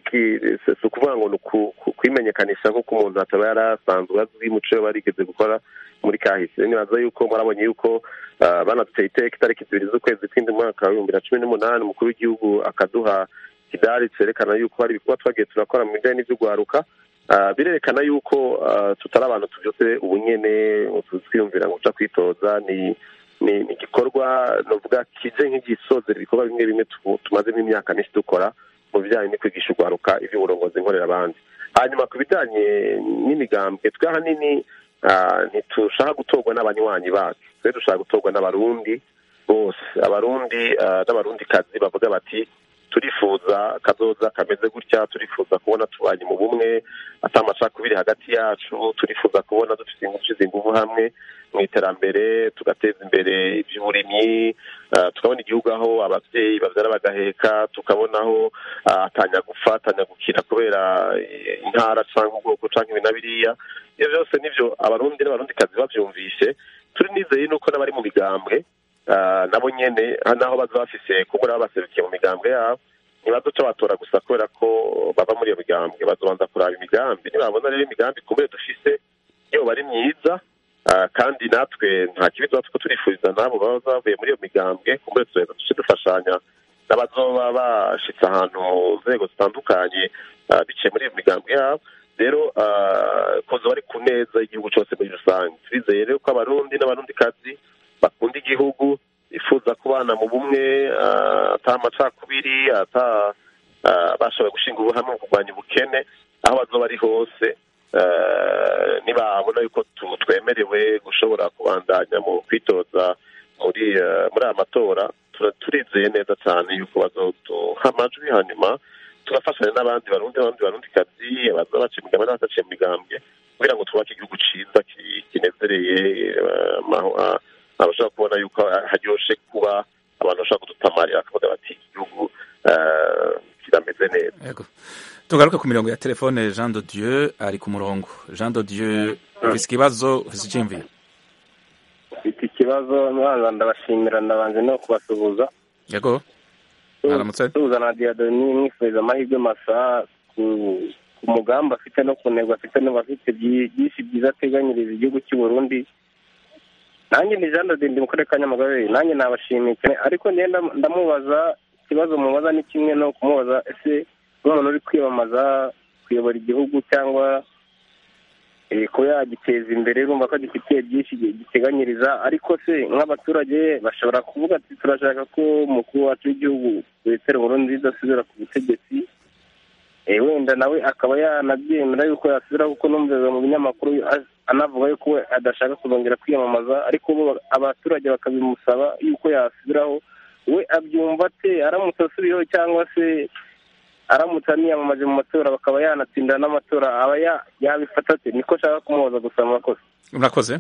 si ukuvuga ngo ni kwimenyekanisha nk'uko umuntu ataba yarasanzwe azwi muco barigeze gukora muri kahise nibaza yuko murabonye yuko banaduteye iteka itariki zibiri z'ukwezi kw'indi mwaka w'ibihumbi na cumi n'umunani umukuru w'igihugu akaduha kidari cyerekana yuko hari ibikorwa twagiye turakora mu bijyanye n'iby'urwaruka birerekana yuko tutari abantu tubyutse ubunyene twiyumvira ngo uca kwitoza ni ni igikorwa navuga kije nk'igisozera ibikorwa bimwe bimwe tumazemo imyaka myinshi dukora mu bijyanye no kwigisha urwaruka iby'uburongozi nkorera abandi hanyuma ku bijyanye n'imigambwe twe ahanini ntitushaka gutorwa n'abanywanyi bacu twe dushaka gutorwa n'abarundi bose abarundi n'abarundi kazi bavuga bati turifuza kazoza kameze gutya turifuza kubona tubanye mu bumwe atamacakubiri hagati yacu turifuza kubona dufite ingufu ingufu hamwe mu iterambere tugateza imbere iby'uburimyi tukabona igihugu aho ababyeyi babyara bagaheka tukabona aho atanyagupfa atanyagukira kubera intara cyangwa ubwoko cyangwa ibi na biriya ibyo byose nibyo abarundi n'abarundikazi babyumvise turi nizeye nuko n'abari mu migambwe nabo nyine naho baza bafise kuko baba baserukiye mu migambwe yabo ntibaduca batora gusa kubera ko bava muri iyo migambwe bazobanza kuraba imigambi nibabona rero imigambi kubera dufise iyo bari myiza kandi natwe nta kibi tuba two turifuriza nabo baba bavuye muri iyo migambwe kumbure tugenda duce dufashanya n'abazoba bashitse ahantu mu nzego zitandukanye biciye muri iyo migambwe yabo rero koza bari ku neza igihugu cyose muri rusange turizeye rero ko abarundi n'abarundikazi bakunda igihugu bifuza kubana mu bumwe ata amacakubiri ata bashoboye gushinga ubuhamwe mu kurwanya ubukene aho bazoba ari hose nibabona yuko twemerewe gushobora kubandanya mu kwitoza muri muri aya matora turizeye neza cyane yuko bazoduha amajwi hanyuma tugafashanya n'abandi barundi n'abandi barundikazi baza baciye imigambwe n'abadaciye mu migambwe kugira ngo twubake igihugu cyiza kinezereye abashobora kubona yuko haryoshe kuba abantu bashobora kudutamarira bakavuga bati igihugu kirameze neza tugaruke ku mirongo ya telefone jean de dieu ari ku murongo jean de dieu ufise ikibazo ufise icyiyumviro mfite ikibazo mwana ndabashimira ndabanze no kubasuhuza yego mwaramutse suhuza na diadoni mwifuriza amahirwe masa ku mugambi afite no ku ntego afite n'ubu afite byinshi byiza ateganyiriza igihugu cy'u Burundi nanjye ni jean de mu karere ka nyamagabe nanjye nabashimiye cyane ariko ngenda ndamubaza ikibazo mubaza ni kimwe no kumubaza ese nk'umuntu uri kwiyamamaza kuyobora igihugu cyangwa kuba yagiteza imbere urumva ko gifitiye byinshi giteganyiriza ariko se nk'abaturage bashobora kuvuga ati turashaka ko umukuru wacu w'igihugu wetera burundu idasubira ku butegetsi wenda nawe akaba yanabyemera yuko yasubira kuko numvira mu binyamakuru anavuga yuko we adashaka kuzongera kwiyamamaza ariko abaturage bakabimusaba yuko yasubiraho we abyumva ate aramutse asubiyeho cyangwa se aramutse aniyamamaje mu matora bakaba yanatsinda n'amatora aba yabifata ate niko ashaka kumuhoza gusa amakosa urakoze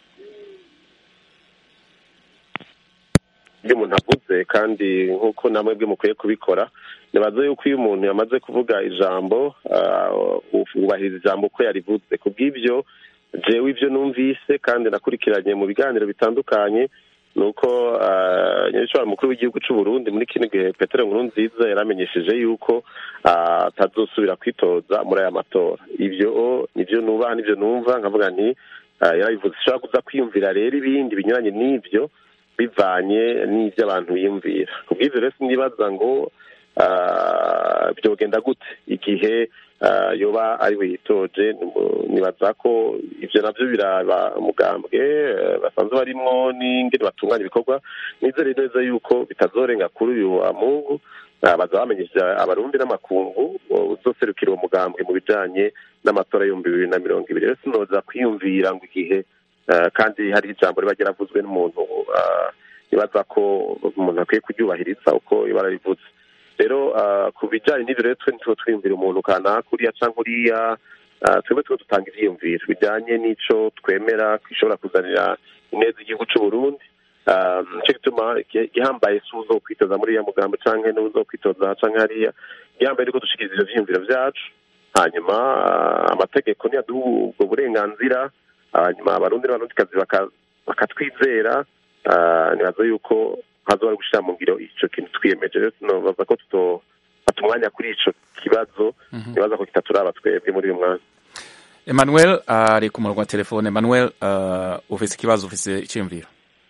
ibyo umuntu avuze kandi nk'uko namwe bwe mukwiye kubikora nibaza yuko iyo umuntu yamaze kuvuga ijambo wubahiriza ijambo uko yarivuze ku bw'ibyo jewe ibyo numvise kandi nakurikiranye mu biganiro bitandukanye ni uko nyirishobora mukuru w'igihugu cy'u Burundi muri kino gihe petero nkuru nziza yaramenyesheje yuko atazosubira kwitoza muri aya matora ibyo nibyo nubaha nibyo numva nkavuga nti yarabivuze ushobora kuza kwiyumvira rero ibindi binyuranye n'ibyo bivanye n'ibyo abantu biyumvira ku bw'ibyo rero sinibaza ngo ah, byogenda gute igihe ah, yoba ari we yitoje Nimu- nibaza ko ivyo navyo biraba umugambwe eh, basanzwe barimwo n'ingene batunganya ibikorwa nizere neza yuko bitazorenga kuri uyu wa mungu Ah, baza bamenyesha abarundi n'amakungu uh, uzoserukira uwo mugambwe mu bijanye n'amatora y'ibihumbi bibiri na mirongo ibiri rero sinoza kwiyumvira ngo igihe ah, kandi hari ijambo riba ryaravuzwe n'umuntu ah, nibaza ko umuntu akwiye kuryubahiriza uko ibara rivuze rero ah, ku bijanye n'ivyo rero twe ntituba twiyumvira umuntu kanaka uriya canke uriya ah, twebwe tuba dutanga ivyiyumviro bijanye n'ico twemera gishobora kuzanira ineza igihugu c'uburundi Ah, nico gituma igihe- igihambaye si uzokwitoza muri iya mugambo canke n'uzokwitoza canke hariya igihambaye ni ko dushikiriza ivyo vyiyumviro vyacu hanyuma ah, amategeko niyaduha ubwo burenganzira hanyuma abarundi n'abarundikazi baka- bakatwizera ah, nibaza yuko hazoba ari gushira mu ngiro ico kintu twiyemeje rero sinobaza ko tutofata umwanya kuri ico kibazo nibaza ko kitaturaba twebwe muri uyu mwanya emmanuel ari ku murongo wa telefone emmanuel uh, ufise ikibazo ufise iciyumviro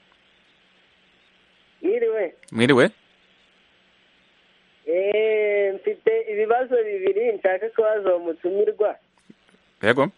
mwiriwe mwiriwe Eh, mfite ibibazo bibiri nshaka kubaza uwo mutumirwa yego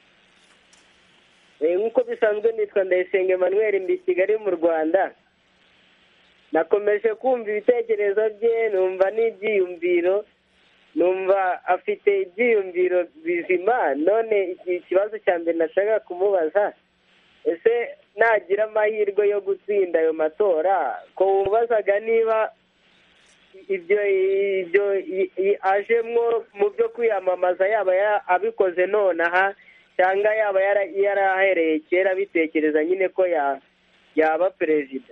Eh, nk'uko bisanzwe nitwa ndayisenga emmanuel mbi kigali mu rwanda nakomeje kumva ibitekerezo bye numva n'ibyiyumviro numva afite ibyiyumviro bizima none iki ikibazo cya mbere nashaka kumubaza ese nagira amahirwe yo gutsinda ayo matora ko wubazaga niba ibyo ibyo i- i- ajemwo mu byo kwiyamamaza yaba ya- abikoze nonaha cyangwa yaba yara- yarahereye kera bitekereza nyine ko ya- yaba perezida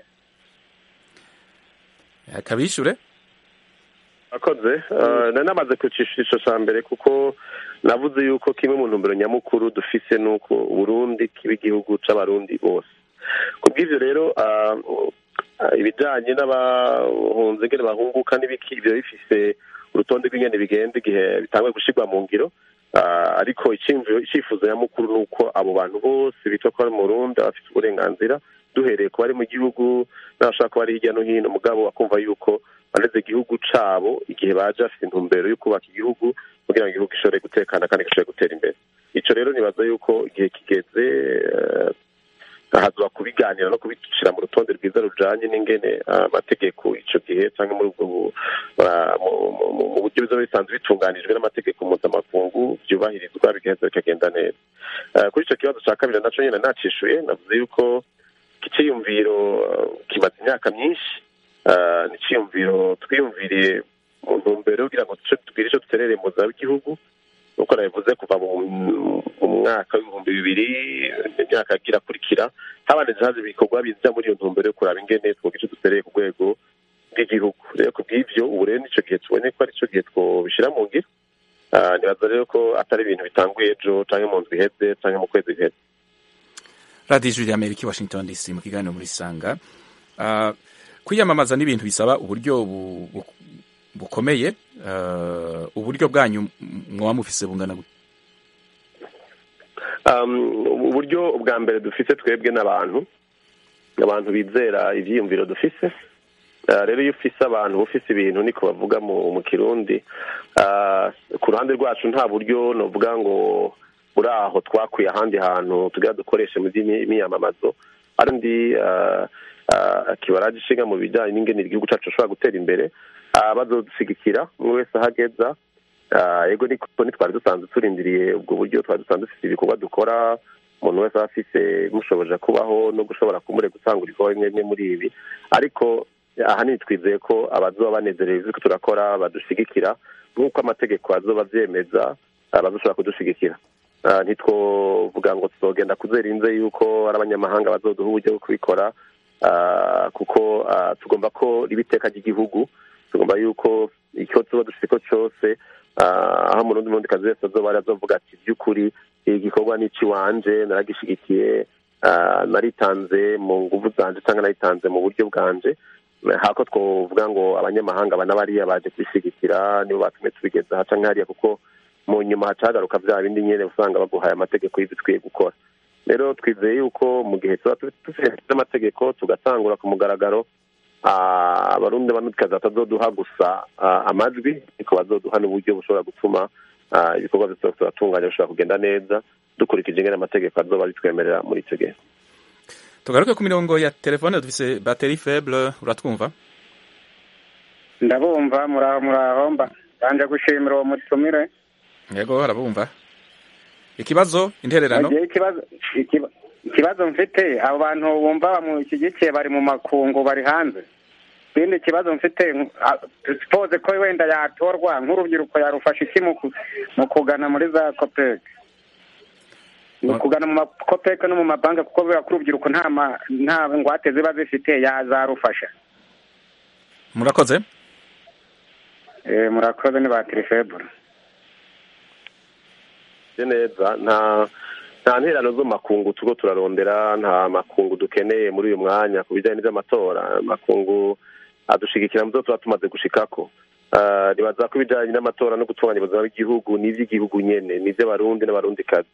akabishure akoze uh, nari namaze kucisha ico ca mbere kuko navuze yuko kimwe mu ntumbero nyamukuru dufise nuko uburundi kiba igihugu c'abarundi bose kubw'ivyo rero uh, uh, ibijanye n'abahunze ingene bahunguka n'ibiki ivyo bifise urutonde rw'ingene bigenda igihe bitangwe gushirwa mu ngiro uh, ariko iciyumviro icifuzo nyamukuru nuko abo bantu bose bitwa ko bari mu burundi baba bafise uburenganzira duhereye ku bari mu gihugu n'abashaka kuba bari hirya no hino mugabo bakumva yuko baneze igihugu cabo igihe baje bafite intumbero yo kubaka igihugu kugira ngo igihugu gishobore gutekana kandi gishobore gutera imbere ico rero nibaza yuko igihe kigeze eh, hazoba kubiganira no kubicira mu rutonde rwiza rujanye n'ingene ah, amategeko ico gihe canke muri ubwo bu- ah, mu- mu- mu- mu buryo bizoba bisanzwe bitunganijwe n'amategeko mpuzamakungu vyubahirizwa bigaheza bikagenda neza Eh, kuri ico kibazo ca kabiri naco nyene nacishuye navuze yuko ikiciyumviro eh, kimaze imyaka myinshi Eh, ni iciyumviro twiyumviriye mu ntumbero yo kugira ngo duce tugire ico duterereye mu buzima bw'igihugu nuko nabivuze kuva mu mu mwaka w'ibihumbi bibiri imyaka yagira akurikira habanije haza ibikorwa biza muri iyo ntumbero yo kuraba ingene twoga ico dutereye ku rwego bw'igihugu rero ku bw'ivyo ubu rero nico gihe tubonye ko ari co gihe twobishira mu ngiro Ah, nibaza rero ko atari ibintu bitanguye ejo canke mu ndwi iheze canke mu kwezi guheze radiyo ijwi ry'amerika i washington dc mu kiganiro muri sanga uh, kwiyamamaza n'ibintu bisaba uburyo bu, bu, bukomeye uh, uburyo bwanyu mwaba mufise bungana gute um, uburyo bwa mbere dufise twebwe n'abantu abantu bizera ivyiyumviro dufise Uh, rero iyo ufise abantu ufise ibintu niko bavuga mu, mu kirundi uh, ku ruhande rwacu nta buryo novuga ngo buri aho twakuye ahandi hantu tugira dukoreshe mu by'imyamamazo arindi uh, uh, kibaraje ishinga mu bijanye n'ingene igihugu cacu gishobora gutera imbere uh, bazodushigikira umwe wese ahageza uh, ego niko ntitwari dusanzwe turindiriye ubwo buryo twari dusanzwe dufise ibikorwa dukora umuntu wese aba afise mushoboje kubaho no gushobora kumure gutanga ibikorwa bimwe bimwe muri ibi ariko ahanini twizeye ko abazoba banezerewe ivyo turakora badushigikira nk'uko amategeko azoba avyemeza ah, bazoshobora kudushigikira Ah, ntitwovuga ngo tuzogenda kuzerinze yuko ari abanyamahanga bazoduha uburyo bwo kubikora ah, kuko ah, tugomba ko riba iteka ry'igihugu tugomba yuko icyo tuba dufite cyose ah, aho umurundi mundi kazi wese azoba ari azovuga ati by'ukuri iki gikorwa ni ikiwanje naragishigikiye ah, naritanze mu nguvu zanje cyangwa naritanze mu buryo bwanje hako twovuga ngo abanyamahanga bana bariya baje kubishigikira nibo batumye tubigeza aha canke hariya kuko mu nyuma hacagaruka vya bindi nyene usanga baguhaye amategeko y'ivyo ukwiye gukora rero twizeye yuko mu gihe tuba dufite amategeko tugatangura ku mugaragaro abarundi banutikazi batazoduha gusa amajwi ariko bazoduha n'uburyo bushobora gutuma ibikorwa byose turatunganya bishobora kugenda neza dukurikije ingene amategeko azoba bitwemerera muri icyo gihe tugaruke ku mirongo ya telefone dufise bateri feble uratwumva ndabumva muraho muraho mbanje gushimira uwo mutumire yego arabumva ikibazo intererano ikibazo mfite abo bantu bumva bamushyigikiye bari mu makungu bari hanze ikindi kibazo mfite sipoze ko wenda yatorwa nk'urubyiruko yarufasha iki mu kugana muri za kopeke mu kugana mu makopeke no mu mabanki kuko biba ko urubyiruko nta ngwate ziba zifite yazarufasha murakoze murakoze ni ba tirifebure neza nta nta nterano zo makungu tuko turarondera nta makungu dukeneye muri uyu mwanya ku bijyanye n'iby'amatora makungu adushigikira mu byo tuba tumaze gushikako nibaza ko ibijyanye n'amatora no gutunganya ubuzima bw'igihugu ni iby'igihugu nyene ni iby'abarundi n'abarundikazi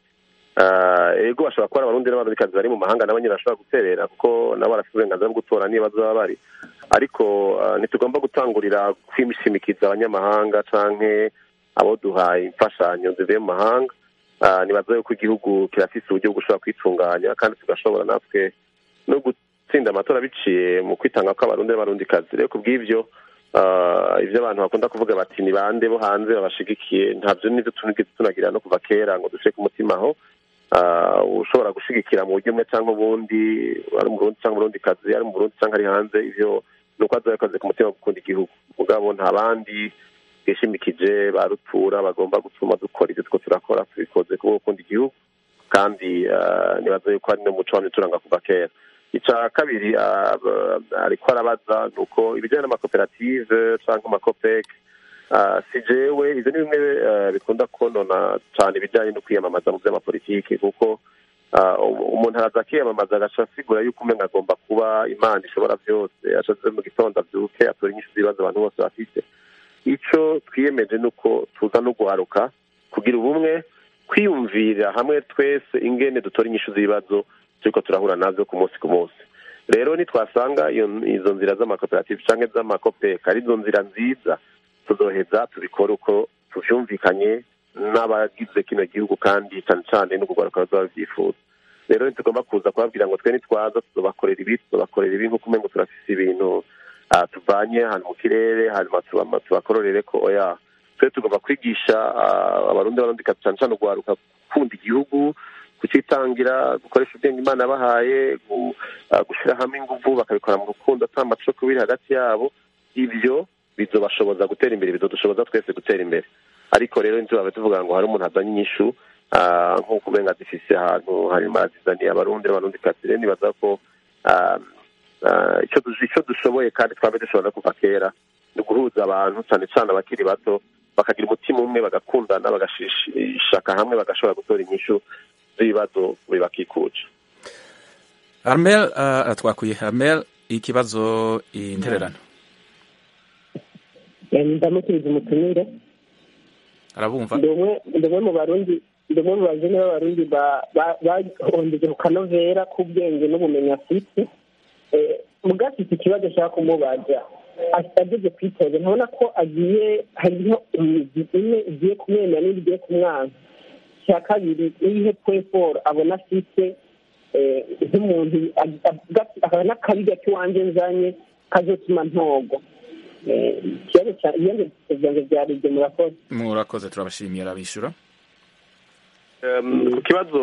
ego bashobora kuba ari abarundi n'abarundikazi bari mu mahanga nabo nyine bashobora guterera kuko nabo barafite uburenganzira bwo gutora niba bazaba bari ariko ntitugomba gutangurira kwishimikiza abanyamahanga canke abo duhaye imfashanyo zivuye mu mahanga nibaza yuko igihugu kirafise uburyo bwo gushobora kwitunganya kandi tugashobora natwe no gutsinda amatora biciye mu kwitanga kw'abarundi n'abarundikazi rero ku bw'ivyo ibyo abantu bakunda kuvuga bati ni bande bo hanze babashigikiye ntabyo nibyo tunagira no kuva kera ngo dushike umutima aho ushobora gushigikira mu buryo bumwe cyangwa ubundi ari mu burundi cyangwa umurundi kazi ari mu burundi cyangwa ari hanze ivyo ni uko azoba yakoze ku mutima wo gukunda igihugu mugabo nta bandi twishimikije ba rutura bagomba gutuma dukora ibyo two turakora tubikoze kubwo gukunda igihugu kandi nibaza yuko ari n'umuco wamye turanga kuva kera icya kabiri ariko arabaza ni uko ibijyanye n'amakoperative cyangwa amakopeke si jewe ibyo ni bimwe bikunda konona cyane ibijyanye no kwiyamamaza mu by'amapolitiki kuko umuntu araza akiyamamaza agaca asigura yuko umenga agomba kuba imana ishobora byose ashatse mu gitondo abyuke atora inyinshi z'ibibazo abantu bose bafite icyo twiyemeje ni uko tuza no guharuka kugira ubumwe kwiyumvira hamwe twese ingene dutora inyinshi z'ibibazo turiko turahura nazo ku munsi ku munsi rero nitwasanga izo nzira z'amakoperative cyangwa z'amakopeka ari zo nzira nziza tuzoheza tubikore uko tuvyumvikanye n'abagize kino gihugu kandi cyane cyane no kugaruka bazaba babyifuza rero ntitugomba kuza kubabwira ngo twe nitwaza tuzobakorera ibi tuzobakorera ibi nk'uko umengo turafise ibintu tuvanye ahantu mu kirere hanyuma tubakororere ko oya twe tugomba kwigisha abarundi barundika cyane cyane ugwaruka gukunda igihugu kucitangira gukoresha ubwenge imana yabahaye gushyira hamwe ingufu bakabikora mu rukundo ata macoko biri hagati yabo ibyo bizobashoboza gutera imbere bizodushoboza twese gutera imbere ariko rero ntiturabe tuvuga ngo hari umuntu azanye inyishu nk'uko ubenga zifise ahantu hanyuma azizaniye abarundi n'abarundi kazi rero nibaza ko icyo dushoboye kandi twabe dushobora no kuva kera ni uguhuza abantu cyane cyane abakiri bato bakagira umutima umwe bagakundana bagashaka hamwe bagashobora gutora inyishu z'ibibazo bibakikuje armel aratwakuye armel ikibazo intererano ndamukiriza umutumire arabumva ndi umwe mu barundi ndi umwe mu bazini b'abarundi bahongeje ku kanovera k'ubwenge n'ubumenyi afite mugafite ikibazo ashaka kumubaza ageze kwitoza ntabona ko agiye hariho imizi imwe igiye kumwemera n'indi igiye kumwanga icya kabiri n'ibihe pweforo abona afite nk'umuntu akaba n'akabi gake iwanjye nzanye kazotuma ntogo ikibazo cyanjye byanjye byari ibyo murakoze murakoze turabashimiye arabishyura ku kibazo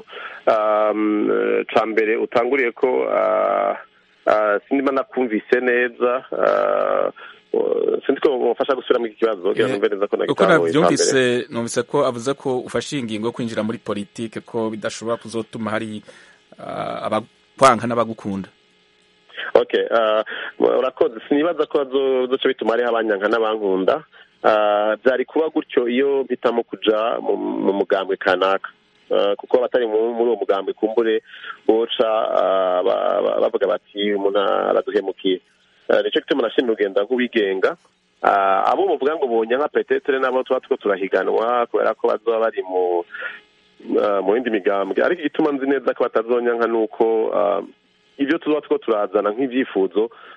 cya mbere utanguriye ko sinima nakumvise neza sinzi ko mufasha gusubiramo iki kibazo kugira ngo neza ko uko nabyumvise numvise ko avuze ko ufashe ingingo yo kwinjira muri politike ko bidashobora kuzotuma hari abakwanga n'abagukunda okay urakoze sinibaza ko duce bituma hariho abanyanka n'abankunda byari kuba gutyo iyo mpitamo kuja mu mugambwe kanaka kuko abatari muri uwo mugambwe kumbure boca bavuga bati umuntu araduhemukiye nicyo gituma nashimye urugenda nk'uwigenga abo muvuga ngo bonya nka petetere nabo tuba two turahiganwa kubera ko bazoba bari mu mu yindi migambwe ariko igituma nzi neza ko batazonyanka ni uko ibyo tuba two turazana nk'ibyifuzo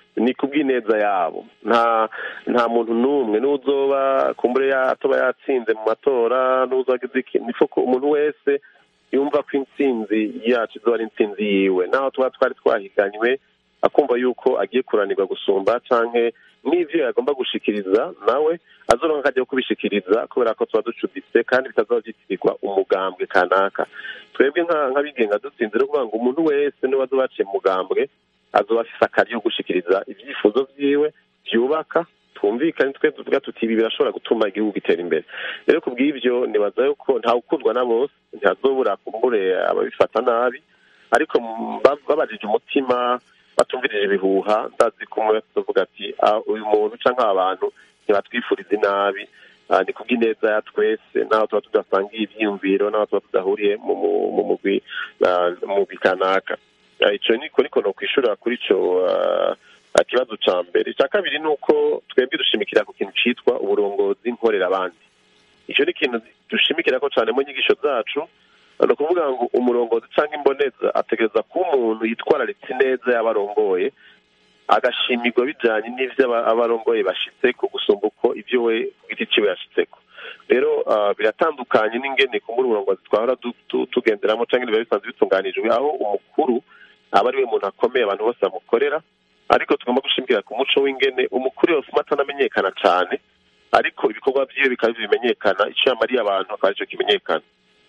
ni kubw'ineza yabo nta nta muntu n'umwe n'uzoba kumbure yatoba yatsinze mu matora n'uzogize iki niko ko umuntu wese yumva ko intsinzi yacu izoba ari intsinzi yiwe naho tuba twari twahiganywe akumva yuko agiye kuranirwa gusumba canke n'ivyo yagomba gushikiriza nawe azoronka akajya kubishikiriza kubera ko tuba ducuditse kandi bitazoba vyitirirwa umugambwe kanaka twebwe nk'abigenga dutsinze no kuvuga ngo umuntu wese niwe azoba yaciye mu mugambwe azoba afise akari yo gushikiriza ivyifuzo vyiwe vyubaka twumvikane twe tuvuga tuti ibi birashobora gutuma igihugu gitera imbere rero ku bw'ivyo nibaza yuko nta gukundwa na bose ntihazobura kumbure ababifata nabi ariko babajije umutima batumvirije ibihuha ndazi ko umwe wese avuga ati uyu muntu canke aba bantu ntibatwifuriza inabi ni kubw'ineza ya twese n'aho tuba tudasangiye ivyiyumviro n'aho tuba tudahuriye mu mugwi mugwi kanaka ico niko niko no kwishura kuri ico ikibazo ca mbere icya kabiri ni uko twebwe dushimikira ku kintu citwa uburongozi nkorera abandi icyo ni ikintu dushimikira ko cyane mu nyigisho zacu ni ukuvuga ngo umurongozi cyangwa imboneza ategereza kuba umuntu yitwararitse neza y'abarongoye agashimirwa bijyanye n'ibyo abarongoye bashitse ku gusumba uko ibyo we ku giti ciwe yashitseko rero biratandukanye n'ingene kumbura uburongozi twahora tugenderamo cyangwa biba bisanzwe bitunganijwe aho umukuru aba ari we muntu akomeye abantu bose bamukorera ariko tugomba gushimikira ku muco w'ingene umukuru yose umwe atanamenyekana cyane ariko ibikorwa byiwe bikaba bimenyekana icyo yamariye abantu akaba aricyo kimenyekana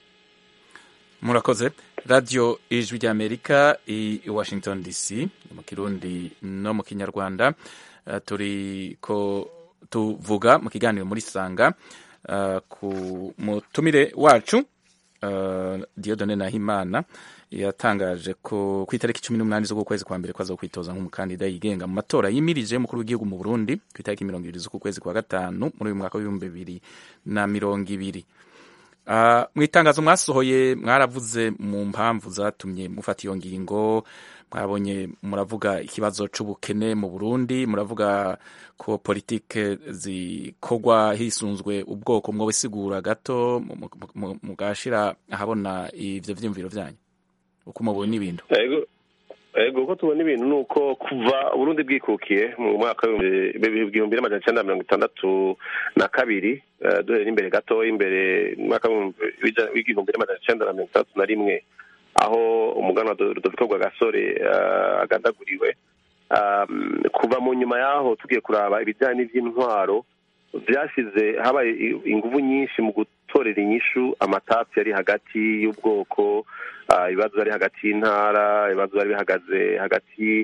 murakoze radiyo ijwi ry'amerika i washington dc mu kirundi no mu kinyarwanda turi ko tuvuga mu kiganiro muri sanga ku mutumire wacu diodone nahimana yatangaje ko ku itariki cumi n'umunani z'ukwezi kwa mbere ko aza kwitoza nk'umukandida yigenga mu matora yimirije umukuru w'igihugu mu burundi ku itariki mirongo ibiri z'ukwezi kwa gatanu muri uyu mwaka w'ibihumbi bibiri na mirongo ibiri mu itangazo mwasohoye mwaravuze mu mpamvu zatumye mufata iyo ngingo mwabonye muravuga ikibazo c'ubukene mu burundi muravuga ko politike zikorwa hisunzwe ubwoko mwowe sigura gato mugashira ahabona ivyo vyiyumviro vyanyu uko mubona ibintu ego uko tubona ibintu ni uko kuva uburundi bwikukiye mu mwaka w'ibihumbi n'amajana icenda mirongo itandatu na kabiri duhere imbere gatoya imbere mu mwaka w'igihumbi n'amajana icenda na mirongo itandatu na rimwe aho umuganwa rudoviko rwagasore agandaguriwe kuva mu nyuma y'aho tugiye kuraba ibijyanye n'iby'intwaro byashyize habaye ingufu nyinshi mu gutorera inyishu amatasi yari hagati y'ubwoko ibibazo bari hagati y'intara ibibazo bari bihagaze hagati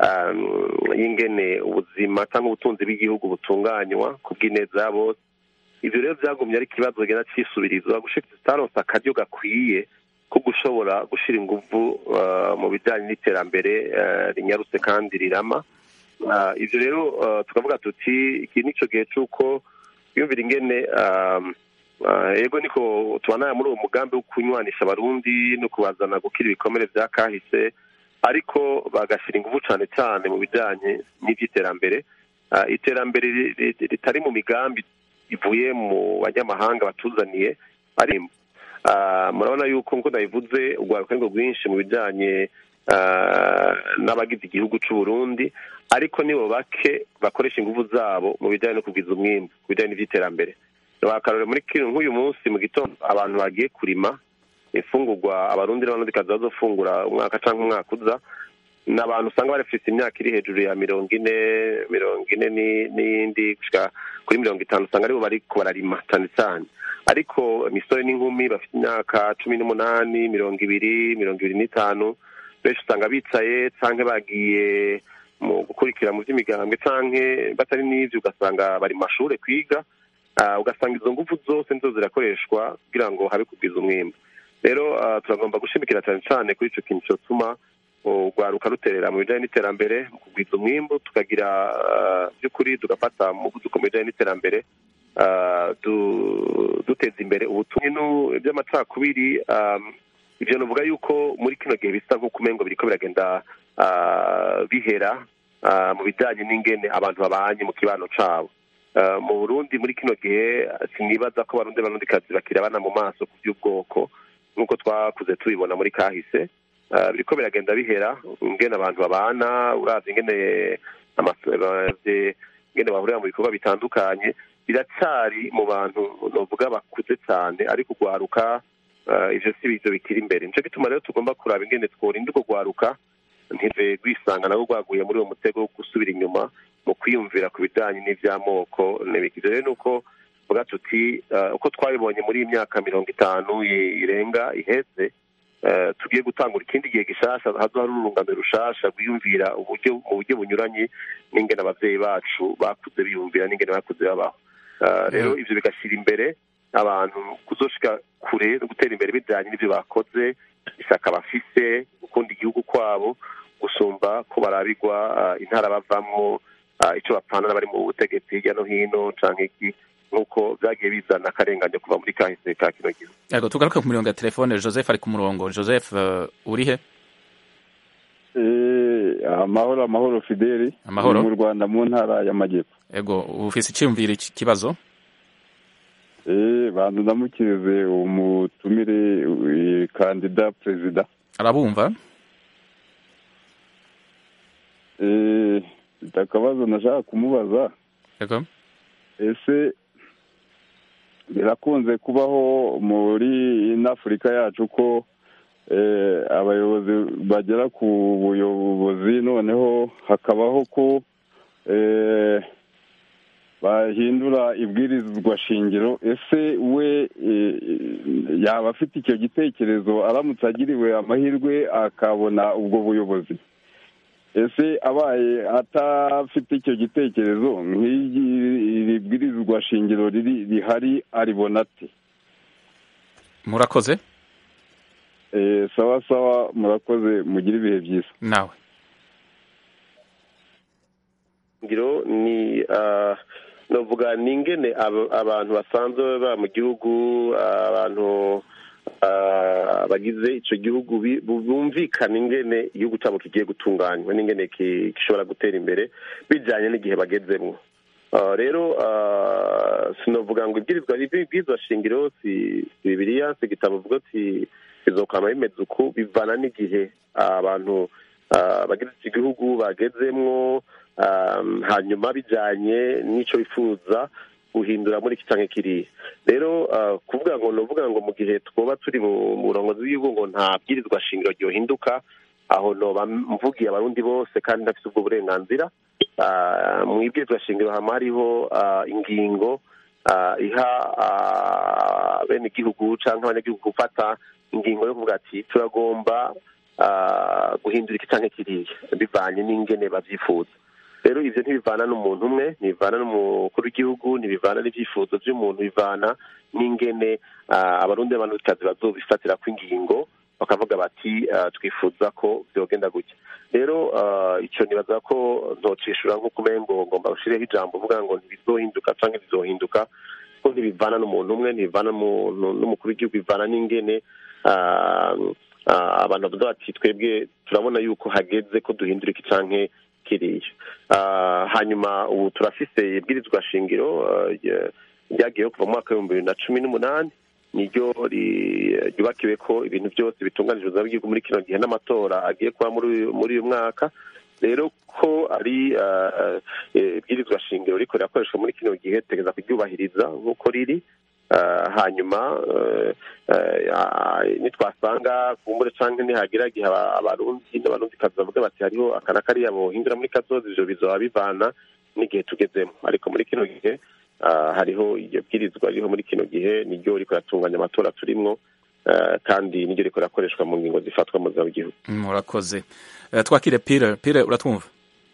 y'ingene ubuzima cyangwa ubutunzi bw'igihugu butunganywa ku bw'ineza ya bose ibyo rero byagumye ari ikibazo kigenda cyisubirizwa gushika zitaronse akaryo gakwiye ko gushobora gushyira ingufu mu bijyanye n'iterambere rinyarutse kandi rirama ibyo rero tukavuga tuti iki nicyo gihe cy'uko yumvira ingene yego niko tubana muri uwo mugambi wo kunywanisha abarundi no kubazana gukira ibikomere bya kahise ariko bagashyira ingufu cyane cyane mu bijyanye n'iby'iterambere iterambere ritari mu migambi ivuye mu banyamahanga batuzaniye ari murabona yuko nk'uko nabivuze urwaruka ngo rwinshi mu bijyanye n'abagize igihugu cy'u Burundi ariko nibo bake bakoresha ingufu zabo mu bijyanye no kugwiza umwimbu ku bijyanye n'iby'iterambere bakarore muri kino nk'uyu munsi mu gitondo abantu bagiye kurima imfungurwa abarundi n'abarundi bazofungura umwaka cyangwa umwaka uza ni abantu usanga barafite imyaka iri hejuru ya mirongo ine mirongo ine n'iyindi gushyira kuri mirongo itanu usanga aribo bari bararima cyane cyane ariko imisore n'inkumi bafite imyaka cumi n'umunani mirongo ibiri mirongo ibiri n'itanu benshi usanga bicaye cyangwa bagiye mu gukurikira mu by'imigambwe cyangwa batari n'ibyo ugasanga bari mu mashuri kwiga ugasanga izo ngufu zose nizo zirakoreshwa kugira ngo habe kugwiza umwimbo rero turagomba gushimikira cyane cyane kuri icyo kintu cyatuma urwaruka ruterera mu bijyanye n'iterambere mu kugwiza umwimbo tukagira by'ukuri tugafata umuvuduko mu bijyanye n'iterambere duteza imbere ubutumwa by'amacakubiri ibyo navuga yuko muri kino gihe bisa nk'uko umengo biriko biragenda bihera mu bijyanye n'ingene abantu babanye mu kibano cabo mu burundi muri kino gihe sinibaza ko abarundi barundikazi bakirabana mu maso ku by'ubwoko nk'uko twakuze tubibona muri kahise biriko biragenda bihera ingene abantu babana uravye ingene ngene bahurira mu bikorwa bitandukanye biracyari mu bantu novuga bakuze cyane ariko ugwaruka ivyo si bizo bikiri imbere nico gituma rero tugomba kuraba ingene tworinda urwo gwaruka ntive rwisanga nabo rwaguye muri uwo mutego wo gusubira inyuma mu kwiyumvira ku bijanye n'ivy'amoko n'ibiki rero nuko vuga tuti uko twabibonye muri iyi myaka mirongo itanu irenga iheze tugiye gutangura ikindi gihe gishasha hazo hari urungano rushasha rwiyumvira uburyo mu buryo bunyuranye n'ingene abavyeyi bacu bakuze biyumvira n'ingene bakuze babaho rero ivyo bigashyira imbere abantu kuzoshika kure no gutera imbere bijanye n'ivyo bakoze isaka bafise gukunda igihugu kwabo gusumba ko barabigwa intara bavamwo ico bapfana n'abari mu butegetsi hirya no hino canke iki nk'uko byagiye bizana akarengane kuva muri kahise ka kino gihugu yego tugaruke ku mirongo ya telefone joseph ari ku murongo joseph uh, uri he amahoro amahoro fideli amahoro mu rwanda mu ntara y'amajyepfo yego ufise icyumviro iki kibazo eh bantu ndamukirize umutumire kandida perezida arabumva eh akabazo nashaka kumubaza yego ese birakunze kubaho muri afurika yacu ko abayobozi bagera ku buyobozi noneho hakabaho ko bahindura ibwirizwa shingiro ese we yaba afite icyo gitekerezo aramutse agiriwe amahirwe akabona ubwo buyobozi ese abaye atafite icyo gitekerezo nk'iri bwirizwa shingiro riri rihari aribona ate murakoze sawa sawa murakoze mugire ibihe byiza nawe ngiro ni novuga ni ingene abantu basanzwe baba mu gihugu abantu bagize icyo gihugu bumvikana ingene igihugu cyabo kigiye gutunganywa n'ingene gishobora gutera imbere bijyanye n'igihe bagezemo rero sinavuga ngo ibwirizwa shingiro si bibiriya si igitabo uvuga ati bizokama bimeze uku bivana n'igihe abantu bagize iki gihugu bagezemwo hanyuma bijyanye n'icyo bifuza guhindura muri iki cyangwa kiriya rero kuvuga ngo ni uvuga ngo mu gihe twaba turi mu burongozi bw'igihugu ngo nta bwirizwa shingiro ryohinduka aho noba mvugiye abarundi bose kandi ntafite ubwo burenganzira mu ibwirizwa shingiro haba hariho ingingo iha bene igihugu cyangwa abanyagihugu gufata ingingo yo kuvuga ati turagomba guhindura iki cyangwa kiriya bivanye n'ingene babyifuza rero ibyo ntibivana n'umuntu umwe ntibivana n'umukuru w'igihugu ntibivana n'ibyifuzo by'umuntu bivana n'ingene abarundi n'abantukazi bazobifatira ku ingingo bakavuga bati twifuza ko byogenda gutya rero icyo nibaza ko ntocishura nk'uko umengo ngomba gushireho ijambo uvuga ngo ntibizohinduka cyangwa bizohinduka ko ntibivana n'umuntu umwe ntibivana n'umukuru w'igihugu bivana n'ingene abantu bavuga bati twebwe turabona yuko hageze ko duhindura iki canke kiriya hanyuma ubu turafise ibwirizwa shingiro ryagiyeho kuva mu mwaka w'ibihumbi bibiri na cumi n'umunani niryo ryubakiwe ko ibintu byose bitunganijwe z'igihugu muri kino gihe n'amatora agiye kuba muri uyu mwaka rero ko ari ibwirizwa shingiro riko rirakoreshwa muri kino gihe tegeza kuryubahiriza nk'uko riri hanyuma nitwasanga kumbure cyangwa nihagira igihe abarundi n'abarundi kazi bavuga bati hariho aka na kariya bohindura muri kazoza ivyo bizoba bivana n'igihe tugezemo ariko muri kino gihe hariho iryo bwirizwa ririho muri kino gihe niryo riko ratunganya amatora turimwo kandi niryo riko rakoreshwa mu ngingo zifatwa mu buzima bw'igihugu murakoze twakire pire pire uratwumva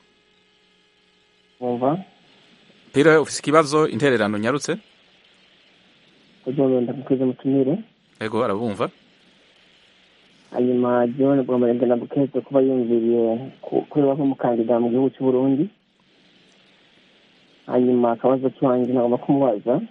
wumva pire ufise ikibazo intererano nyarutse kugira ndamukoze mutumire yego arabumva hanyuma john bwamurenge ndamukeze kuba yumviriye kureba nk'umukandida mu gihugu cy'u Burundi hanyuma akabazo kiwanjye nagomba kumubaza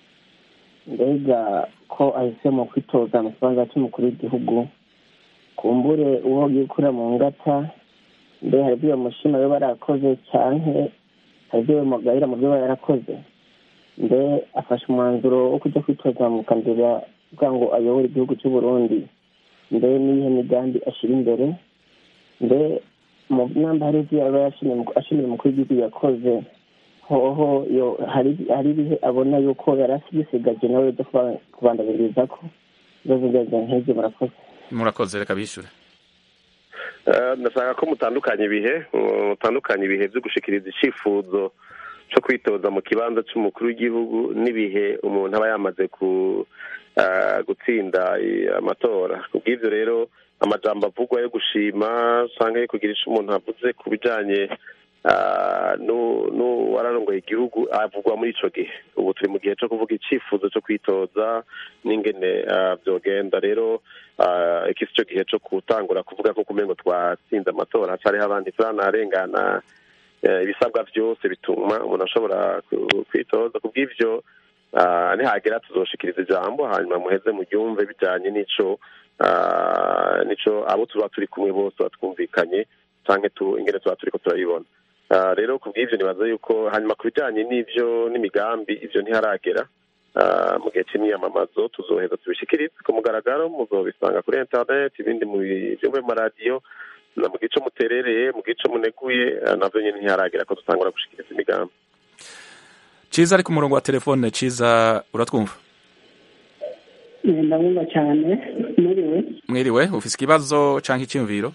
mbega ko ahisemo kwitoza mu kibanza cy'umukuru w'igihugu kumbure uwo agiye gukura mu ngata mbe hari ibyo bamushima biba barakoze cyane hari ibyo bamugayira mu byo aba yarakoze mbe afashe umwanzuro wo kujya kwitoza mu kandida kugira ngo ayobore igihugu cy'u Burundi mbe n'iyihe migambi ashyira imbere mbe namba hari ibyo yaba ashimira umukuru w'igihugu yakoze hoho hari ibihe abona yuko yari asigaje nawe byo kubandabiriza ko ibibazo byazo nk'ibyo murakoze murakoze reka bishyure ndashaka ko mutandukanya ibihe mutandukanya ibihe byo gushikiriza icyifuzo cyo kwitoza mu kibanza cy'umukuru w'igihugu n'ibihe umuntu aba yamaze gutsinda amatora ku bw'ibyo rero amajambo avugwa yo gushima usanga yo kugira icyo umuntu avuze ku bijyanye n'uwararongoye igihugu avugwa muri icyo gihe ubu turi mu gihe cyo kuvuga icyifuzo cyo kwitoza n'ingene byogenda rero iki si cyo gihe cyo gutangura kuvuga ko kumenya ngo twatsinze amatora hacariho abandi turanarengana ibisabwa byose bituma umuntu ashobora kwitoza ku bw'ibyo nihagera tuzoshikiriza ijambo hanyuma muheze mu byumve bijyanye n'icyo n'icyo abo tuba turi kumwe bose batwumvikanye cyangwa ingene tuba turi ko turayibona rero ku bw'ibyo nibaza yuko hanyuma ku bijyanye n'ibyo n'imigambi ibyo ntiharagera mu gihe cy'imyamamazo tuzoheza tubishikirize ku mugaragaro muzobisanga kuri interineti ibindi mu byumve mu maradiyo na mu gice muterereye mu gice muneguye nabyo nyine ntiharagera ko dutangura gushikiriza imigambi cyiza ari ku murongo wa telefone cyiza uratwumva ndabumva cyane mwiriwe mwiriwe ufite ikibazo cyangwa icyumviro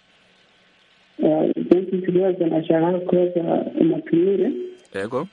ufite ikibazo nashaka kubaza umutumire yego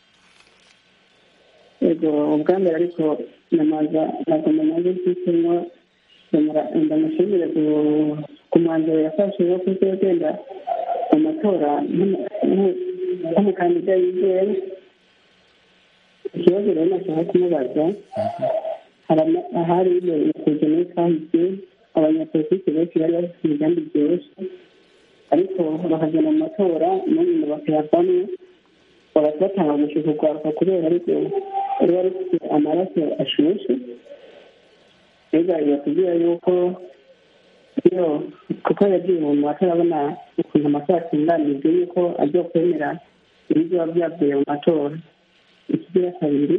yego ubwa mbere ariko namaza ntabwo namaze kwishyurwa ndamushimire ku mwanzuro yafashe wo kuzogenda mu matora nk'umukandida yizewe ikibazo rero nashaka kumubaza ahari bibereye kujya muri kahise abanyapolitiki benshi bari bafite imigambi byoroshye ariko bakagenda mu matora n'ubundi bakayavamo bagahita batanga gushika urwaruka kubera ariko ruba rufite amaraso ashushe mbega bibatubwira yuko iyo kuko yagiye mu matora abona ukuntu amatora atunganijwe yuko agiye kwemera ibizoba byavuye mu matora ikigira kabiri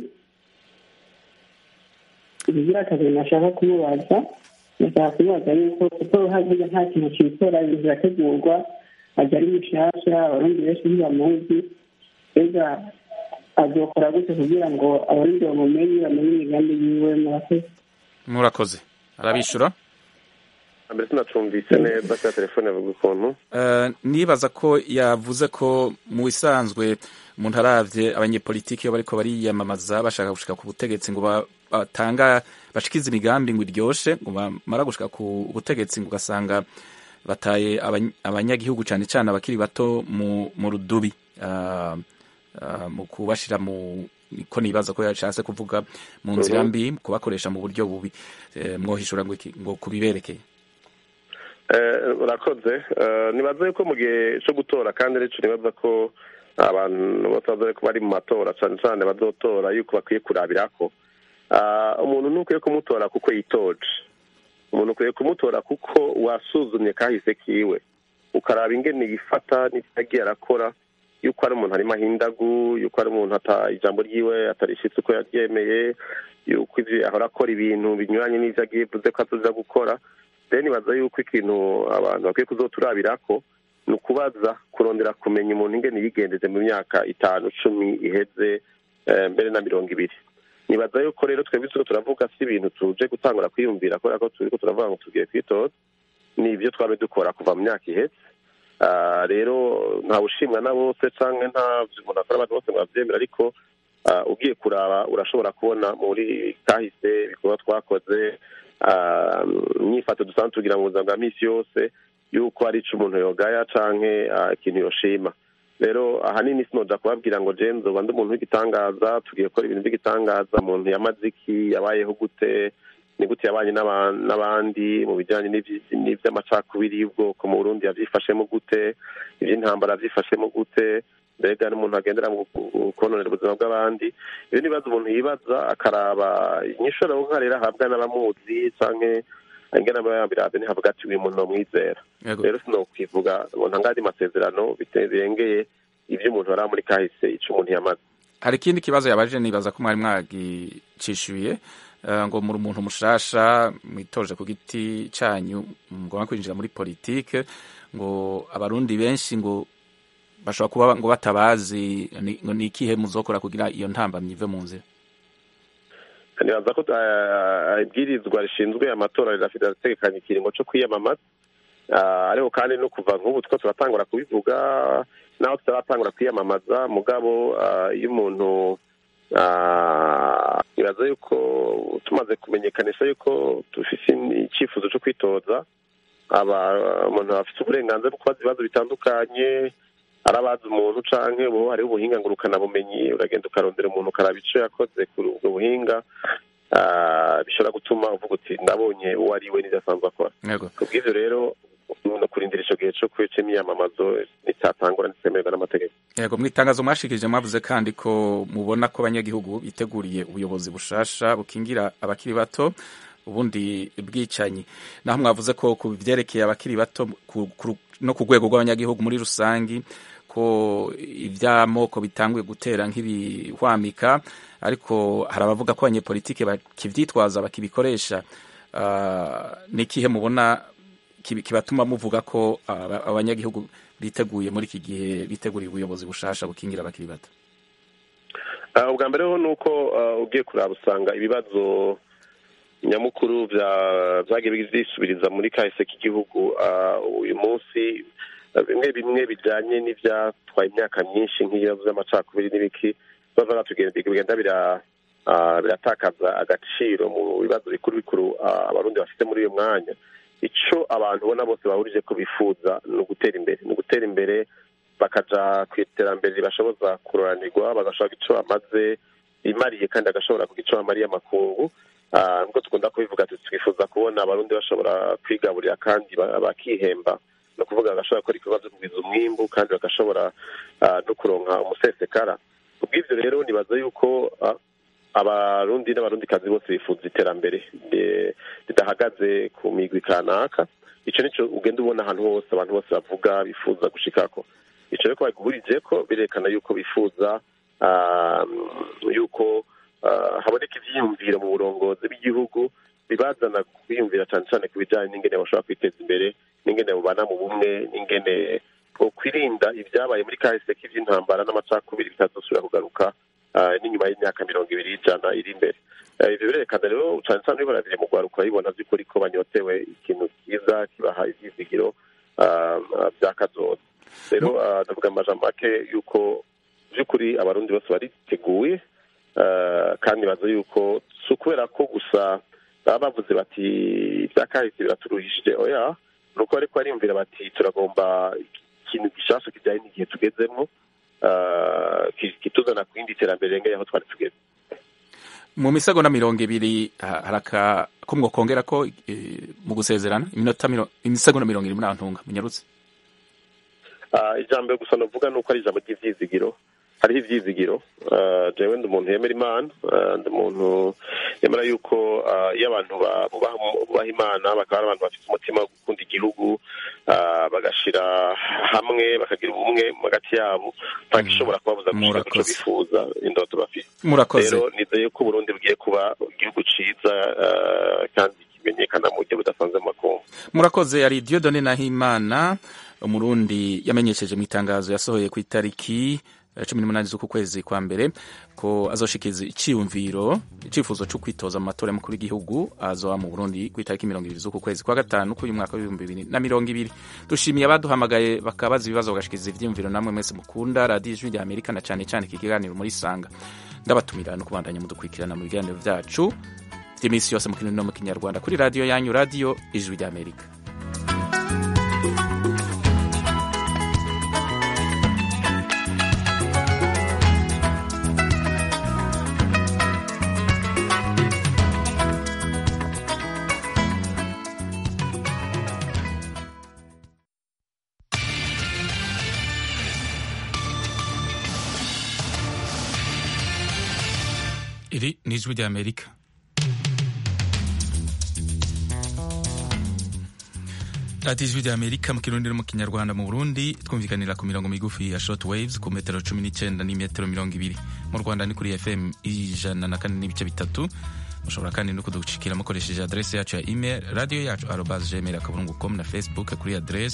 ikigira kabiri nashaka kumubaza nashaka kumubaza yuko kuko hagiye nta kintu cy'itora ibintu birategurwa ajya ari mushasha abarundi benshi ntibamuzi mbega azokora gute kugira ngo abarundi bamumenye bamenye imigambi yiwe murakoze murakoze arabishyura mbere sinacumvise neza cya telefone yavuga ukuntu nibaza ko yavuze ko mu bisanzwe umuntu arabye abanyepolitiki iyo bariko bariyamamaza bashaka gushika ku butegetsi ngo batanga bashikize imigambi ngo iryoshe ngo bamara gushika ku butegetsi ngo ugasanga bataye abanyagihugu cyane cyane abakiri bato mu rudubi mu kubashira mu ko nibaza ko yashatse kuvuga mu nzira mbi kubakoresha mu buryo bubi mwohishura ngo kubiberekeye urakoze nibaza yuko mu gihe cyo gutora kandi rero nibaza ko abantu bose bazoye ko bari mu matora cyane cyane bazotora yuko bakwiye kurabira ko umuntu ntukwiye kumutora kuko yitoje umuntu ukwiye kumutora kuko wasuzumye kahise kiwe ukaraba ingene yifata n'ibyo arakora yuko ari umuntu arimo ahindagu yuko ari umuntu ijambo ryiwe atarishitse uko yaryemeye yuko ibyo ahora akora ibintu binyuranye n'ibyo agiye vuze ko azoza gukora rero nibaza yuko ikintu abantu bakwiye kuzoturabira ko ni ukubaza kurondera kumenya umuntu ingene yigendeje mu myaka itanu cumi iheze mbere na mirongo ibiri nibaza yuko rero twebwe turiko turavuga si ibintu tuje gutangura kwiyumvira kubera ko turiko turavuga ngo tugiye kwitoza ni ibyo twabe dukora kuva mu myaka iheze rero ntawe ushimwa na bose cyangwa nta umuntu akora abantu bose ngo babyemere ariko ugiye kuraba urashobora kubona muri kahise ibikorwa twakoze imyifato dusanzwe tugira mu buzima bwa minsi yose yuko hari icyo umuntu yogaya cyangwa ikintu yoshima rero ahanini sinoja kubabwira ngo jenzo bande umuntu w'igitangaza tugiye gukora ibintu by'igitangaza umuntu yamaze iki yabayeho gute ni gute yabanye n'abandi mu bijyanye n'iby'amacakubiri y'ubwoko mu burundi yabyifashemo gute iby'intambara yabyifashemo gute mbega n'umuntu agendera mu kononera ubuzima bw'abandi ibyo ni ibibazo umuntu yibaza akaraba inyishu nka rero ahabwa n'abamuzi cyangwa ingana birabye ntihavuga ati uyu muntu nomwizera rero sinokwivuga ngo ntangade amasezerano birengeye ibyo umuntu yari muri kahise icyo umuntu yamaze hari ikindi kibazo yabaje nibaza ko mwari mwagicishuye ngo muri umuntu mushasha mwitoje ku giti cyanyu mugomba kwinjira muri politike ngo abarundi benshi ngo bashobora kuba ngo batabazi ngo ni ikihe muzokora kugira iyo ntambamyi ive mu nzira nibaza ko ibwirizwa rishinzwe amatora rirafite ategekanya ikiringo cyo kwiyamamaza ariko kandi no kuva nk'ubu two turatangura kubivuga naho tutaratangura kwiyamamaza mugabo iyo umuntu nibaza yuko tumaze kumenyekanisha yuko dufite icyifuzo cyo kwitoza umuntu afite uburenganzira bwo kubaza ibibazo bitandukanye arabaza umuntu canke ubu hariho ubuhinga ngurukanabumenyi uragenda ukarondera umuntu ukaraba ico yakoze kuri ubwo buhinga bishobora gutuma uvuga uti nabonye uwo ari we n'ivyo asanzwe akora kubw'ivyo rero no kurindira ico gihe co kwica imyamamazo nitatangura nitemererwa n'amategeko yego mu itangazo mwashikirije mwavuze kandi ko mubona ko abanyagihugu biteguriye ubuyobozi bushasha bukingira abakiri bato ubundi bwicanyi naho mwavuze ko ku byerekeye abakiri bato no ku rwego rw'abanyagihugu muri rusangi ko iby'amoko bitanguye gutera nk'ibihwamika ariko hari abavuga ko abanyepolitike bakibyitwaza bakibikoresha ni ikihe mubona kibatuma muvuga ko abanyagihugu biteguye muri iki gihe biteguriye ubuyobozi bushasha bukingira abakiri bato ubwa mbere ho ni uko ugiye kuraba usanga ibibazo nyamukuru byagiye bisubiriza muri kahise k'igihugu uyu munsi bimwe bimwe bijyanye n'ibyatwaye imyaka myinshi nk'ibibazo by'amacakubiri n'ibiki bava bigenda biratakaza agaciro mu bibazo bikuru bikuru abarundi bafite muri uyu mwanya icyo abantu ubona bose bahurije ko bifuza ni ugutera imbere ni ugutera imbere bakaja ku iterambere ribashoboza kuroranirwa bagashaka icyo bamaze imariye kandi agashobora kugira icyo bamariye amakungu nubwo dukunda kubivuga twifuza kubona abarundi bashobora kwigaburira kandi bakihemba ni ukuvuga bagashobora gukora ibikorwa byo kugwiza umwimbu kandi bagashobora no kuronka umusesekara kubw'ibyo rero nibaza yuko abarundi n'abarundikazi bose bifuza iterambere ridahagaze ku migwi kanaka icyo nicyo ugenda ubona ahantu hose abantu bose bavuga bifuza gushikako icyo rero ko babihurije ko birerekana yuko bifuza yuko haboneka ibyiyumviro mu burongozi bw'igihugu bibazana kwiyumvira cyane cyane ku bijyanye n'ingene bashobora kwiteza imbere n'ingene bubana mu bumwe n'ingene kwirinda ibyabaye muri kahise k'iby'intambara n'amacakubiri bitazosubira kugaruka n'inyuma y'imyaka mirongo ibiri y'ijana iri imbere ibyo birerekana rero cyane cyane iyo barabire mu rwanda ukabibona by'ukuri ko banyotewe ikintu cyiza kibaha ibyizigiro bya kazoza rero ndavuga amajambo make yuko by'ukuri abarundi bose bariteguye kandi baza yuko si ukubera ko gusa baba bavuze bati ibya kahise biraturuhishije oya ni uko ariko bariyumvira bati turagomba ikintu gishasha kijyanye n'igihe tugezemo kituzana ku yindi terambere rengeye aho twari tugeze mu misegonda mirongo ibiri hari ko mwokongera ko mu gusezerana iminota imisegonda mirongo irindwi n'ahantunga munyarutse ijambo gusa navuga ni uko ari ijambo ry'ibyizigiro hariho ibyizigiro jewe ndi umuntu yemera imana ndi umuntu yemera yuko iyo abantu bubaha imana bakaba ari abantu bafite umutima wo gukunda igihugu bagashyira hamwe bakagira ubumwe hagati yabo ntabwo ishobora kubabuza gushaka icyo bifuza indoto bafite rero nizeye ko uburundi bugiye kuba igihugu cyiza kandi kimenyekana mu buryo budasanzwe mu makungu murakoze ari diodone nahimana umurundi yamenyesheje mu itangazo yasohoye ku itariki cumi n'umunani z'uku kwezi kwa mbere ko azoshikiriza icyiyumviro icyifuzo cyo kwitoza mu matora y'umukuru w'igihugu azoba mu burundi ku itariki mirongo ibiri z'uku kwezi kwa gatanu k'uyu mwaka w'ibihumbi bibiri na mirongo ibiri dushimiye abaduhamagaye bakabaza ibibazo bagashikiriza ibyiyumviro namwe mwese mukunda radiyo ijwi rya amerika na cyane cyane iki kiganiro muri sanga ndabatumira no kubandanya mudukurikirana mu biganiro byacu by'iminsi yose mu kirundi no mu kinyarwanda kuri radiyo yanyu radiyo ijwi rya amerika iri ni ijwi rya amerika radiyo ijwi rya amerika mu kirundi no mu kinyarwanda mu burundi twumvikanira ku mirongo migufi ya short waves ku metero cumi n'icyenda n'imetero mirongo ibiri mu rwanda ni kuri fm ijana na kane n'ibice bitatu mushobora kandi no kudushikira mukoresheje adrese yacu ya email radio yacu arobas gmail akaburungu com na facebook kuri adrese